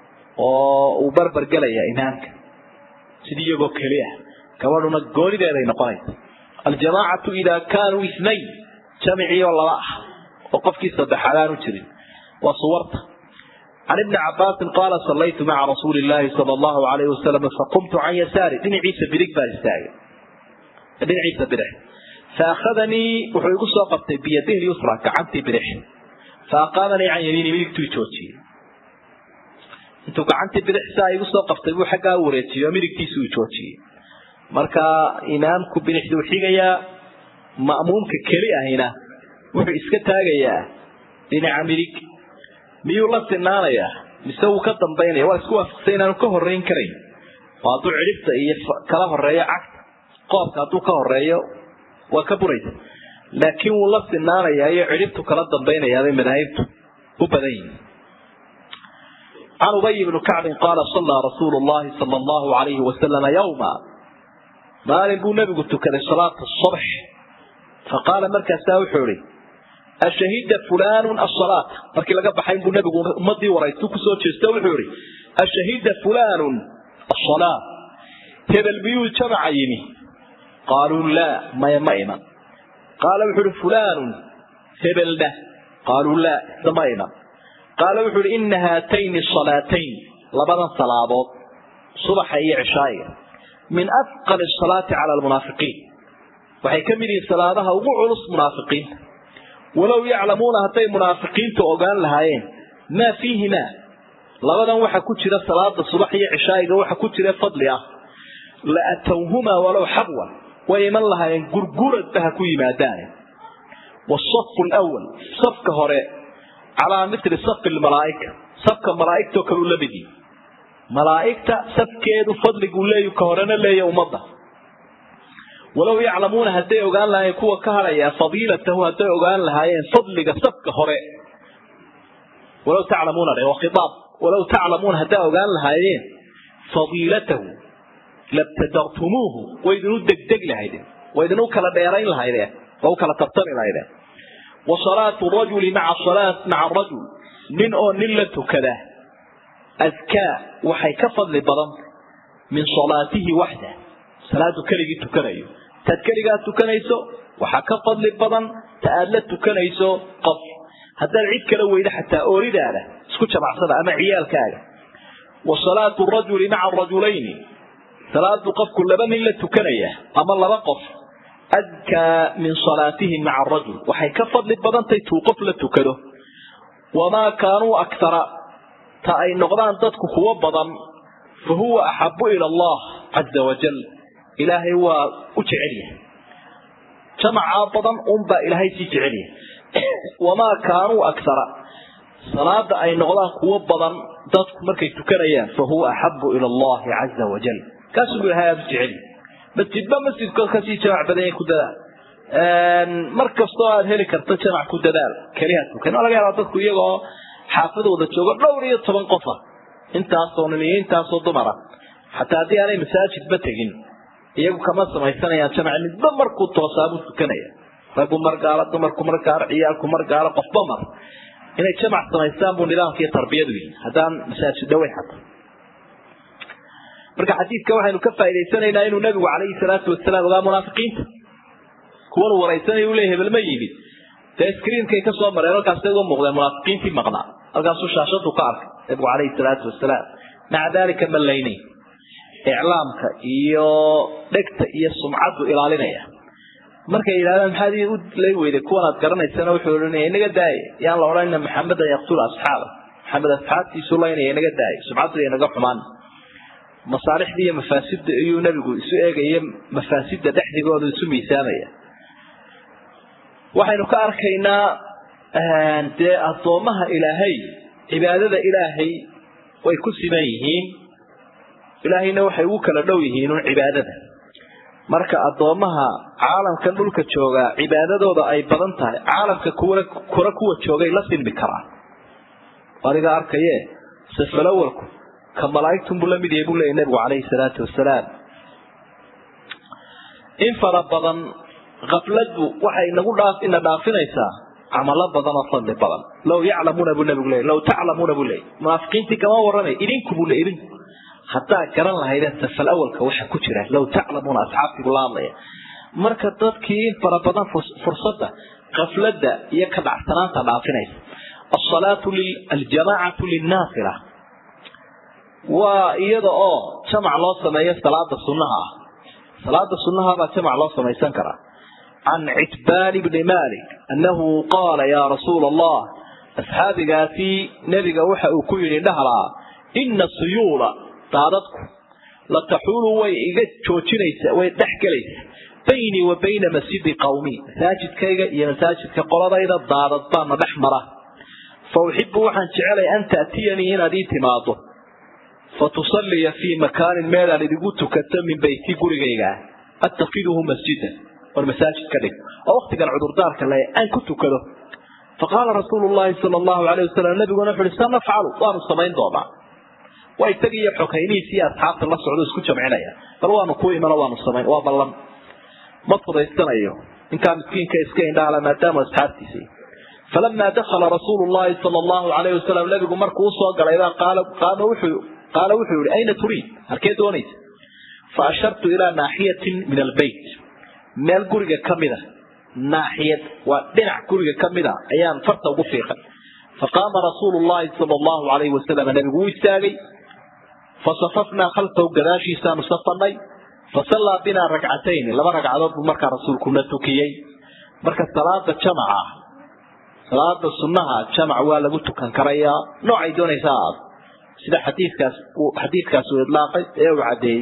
oo uu barbar gelaya imaamka sidii iyagoo keliya gabadhuna goonideeday noqonaysa aljamaacatu idaa kaanuu inayn jamicii oo laba ah oo qofkii saddexaad aanu jirin waa suwarta can ibni cabaasin qaala sallaytu maca rasuuli illaahi sala allahu alayhi wasalam faqumtu can yasaari dhinaciisa bidig baan istaagay dhinaciisa bidix faahadanii wuxuu igu soo qabtay biyadihi lyusra gacantii bidix faaqaamanii can yamiini midigtuu joojiyey intuu gacantii bidix saa igu soo qabtay buu xaggaa u wareejiyey oo midigtiisuu joojiyey marka imaamku bidixduu xigayaa ma'muumka keli ahina wuxuu iska taagayaa dhinaca midig miyuu la sinaanayaa mise wuu ka dambaynaya waa isku waafaqsay inaanu ka horeyn karayn oo hadduu cidhibta iyo kala horeeyo cagta qoobka hadduu ka horeeyo waa ka buraysa laakiin wuu la sinaanayaa iyo cidhibtu kala dambaynayaabay madaahibtu u badan yihin can ubay bni kacbin qaala sallaa rasuulu llahi sala allahu alayhi wasalama yowma maalin buu nebigu tukaday salaata subx faqaala markaasaa wuxuu ihi ashahida fulaanu asalaata markii laga baxay buu nebigu ummadii waraystu kusoo jeesto wuxuu ihi ashahida fulaanun asalaa hebel miyuu jamaca yimi qaaluu laa maya ma iman qaala wuxuu ihi fulaanun hebelna qaaluu laa isa ma iman qaala wuxuu ihi ina haatayni salaatayn labadan salaadood subaxa iyo cishaa'iga min afqal asalaati cala almunaafiqiin waxay ka mid yihiin salaadaha ugu culus munaafiqiinta walow yaclamuuna hadday munaafiqiintu ogaan lahaayeen maa fiihimaa labadan waxa ku jira salaada subax iyo cishaa'iga waxa ku jira fadli ah la atowhumaa walow xabwan way iman lahaayeen gurguradba ha ku yimaadaane wasafu lwal safka hore calaa mitli safi lmalaa'ika safka malaa'igtoo kale u la mid yihi malaa'igta safkeedu fadliguu leeyu ka horena leeya ummadda walow yaclamuuna hadday ogaan lahaayeen kuwa ka hadhaya fadiilatahu hadday ogaan lahaayeen fadliga safka hore walow taclamuuna dhe waa khitaab walow taclamuuna hadday ogaan lahaayeen fadiilatahu labtadartumuuhu waydinu degdeg lahaydeen waydinu kala dheerayn lahaydeen waa u kala tartami lahaydeen wa salaatu rajuli maca salaat maca rajul nin oo nin la tukada adkaa waxay ka fadli badan min salaatihi waxda salaadu keligii tukanayo taad keligaa tukanayso waxaa ka fadli badan ta aad la tukanayso qof haddaad cid kala weydo xataa ooridaada isku jamacsada ama ciyaalkaaga wa salaatu rajuli maca rajulayni salaadu qofku laba nin la tukanaya ama laba qof adkaa min salaatihi maca arajul waxay ka fadli badantahay tuu qof la tukado wamaa kaanuu aktara ta ay noqdaan dadku kuwo badan fa huwa axabu ila allah caza wajal ilaahay waa u jecelyahay jamacaa badan unbaa ilaahay sii jecelyahay wamaa kaanuu aktara salaada ay noqdaan kuwo badan dadku markay tukanayaan fa huwa axabu ila allahi caza wajal kaasuu ilahay aada u jecelyahay masjidba masjidka kasii jamac badan yahay ku dadaal mar kastoo aad heli karto jamac ku dadaal keliha tukan waa laga yaabaa dadku iyagoo xaafadooda joogo dhowr iyo toban qofa intaasoo nin iyo intaasoo dumara xataa haddii aanay masaajidba tegin iyagu kama samaysanayaan jamac midba markuu toosaabuu tukanaya raggu mar gaalo dumarku mar gaalo ciyaalku mar gaalo qofba mar inay jamac samaystaan buu nidaamka iyo tarbiyadu yihi haddaan masaajid dhawey xataa marka xadiidka waxaynu ka faa'idaysanaynaa inuu nabigu calayhi salaatu wasalaam ogaa munaafiqiinta kuwan uu waraysanay uu leeyahay hebel ma yimid dee screenkay ka soo mareen halkaasay uga muuqdeen munaafiqiintii maqnaa halkaasuu shaashadu ka arkay nabigu calayhi salaatu wasalaam maca daalika ma laynay iclaamka iyo dhegta iyo sumcaddu ilaalinaya markay yidhahdaan maxaad u lay weyday kuwanaad garanaysana wuxuu odhanaya inaga daaya yaan la odhanina maxamedan yaqtulu asxaaba maxamed asxaabtiisu laynaya inaga daaya sumcaddu inaga xumaan masaalixda iyo mafaasidda iyuu nabigu isu eegaya mafaasidda dhexdigooda isu miisaamaya waxaynu ka arkaynaa dee addoommaha ilaahay cibaadada ilaahay way ku siman yihiin ilaahayna waxay ugu kala dhow yihiin un cibaadada marka addoommaha caalamkan dhulka joogaa cibaadadooda ay badan tahay caalamka kuwa kura kuwa joogay la silmi karaan adiga arkaye safalawalku ka malaaigtunbuu la mid yahay buu leeyay nabigu calayhi salaatu wasalaam in fara badan kafladdu waxay nagu dhaaf ina dhaafinaysaa camalo badan oo fadli badan low yaclamuuna buu nabigu leeyay low taclamuuna buu leeyay munaafiqiintii kama warramay idinku buu leey idinku haddaa garan lahaydeen safal awalka waxa ku jira low taclamuuna asxaabtiibu la hadlaya marka dadkii in fara badan fursadda kafladda iyo ka dhacsanaanta dhaafinaysa asalaatu aljamaacatu linnaafila waa iyada oo jamac loo sameeyo salaada sunnaha ah salaada sunnaha baa jamac loo samaysan karaa can citbaan bni malik annahu qaala yaa rasuula allah asxaabigaasi nebiga waxa uu ku yidhi dhahlaa ina suyuula daadadku la taxuulu way iga joojinaysaa way dhex gelaysaa baynii wa bayna masjidi qawmi masaajidkayga iyo masaajidka qoladayda daadad baana dhex mara fa uxibu waxaan jecelay an ta'tiyanii inaad ii timaado fatusaliya fii makaanin meelaan idigu tukato min beyti gurigayga attakiduhu masjidan war masaajid ka dhig oo waktigan cudurdaarka le aan ku tukado faqaala rasuulu llahi sal allahu alay wasalam nabiguna wuxu uhi sa nafcalu waanu samayn doonaa waa isagii iyo xokaynihiisi iyo asxaabta la socdo isku jamcinaya bal waanu ku imano waanu samayn waa ballan ma fudaysanayo ninkaa miskiinka iska indhaala maadaama asxaabtiisi falamaa dakhala rasuulu llahi sala allahu alayh wasalam nabigu markuu usoo galayba qaama wuxuu qaala wuxuu yihi ayna turiid halkee doonaysa fa ashartu ilaa naaxiyatin min albeyt meel guriga ka mida naaxiyad waa dhinac guriga ka mida ayaan farta ugu fiiqay faqaama rasuulu llahi sala allahu alayhi wasalam nabigu wuu istaagay fasafafnaa khalfahu gadaashiisaanu safanay fasallaa binaa ragcatayni laba ragcadood buu markaa rasuulkuna tukiyey marka salaada jamaca salaada sunnaha jamac waa lagu tukan karayaa noocay doonaysa aad sida xadiikaas xadiidkaas uu idlaaqay ee uu caddeeyey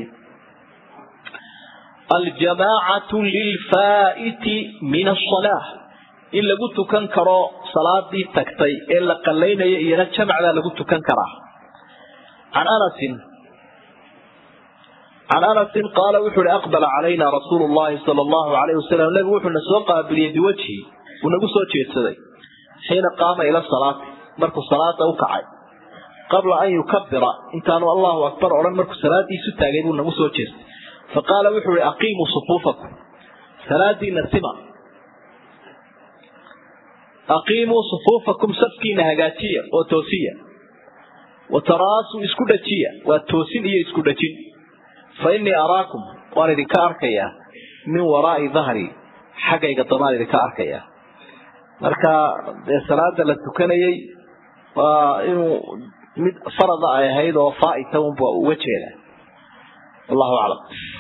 aljamaacatu lilfaa'iti min asalaa in lagu tukan karo salaadii tagtay ee la qalaynayo iyana jamacdaa lagu tukan karaa can anasin can anasin qaala wuxu uhi aqbala calayna rasuulu llahi sala allahu alayh wasalam nabigu wuxuuna soo qaabiliyey biwajhi uu nagu soo jeedsaday xiina qaama ila salaati markuu salaada u kacay qabla an yukabira intaanu allahu akbar odhan markuu salaadiisu taagay buu nagu soo jeestay faqaala wuxuu ihi aqiimuu sufuufakum salaadiina sima aqiimuu sufuufakum safkiina hagaajiya oo toosiya wataraasuu isku dhajiya waa toosin iyo isku dhajin fa innii araakum waan idinka arkayaa min waraai dahri xaggayga damaan idinka arkayaa marka dee salaada la tukanayay waa inuu mid farada ay ahayd oo faaita unba uga jeeda wallahu aclam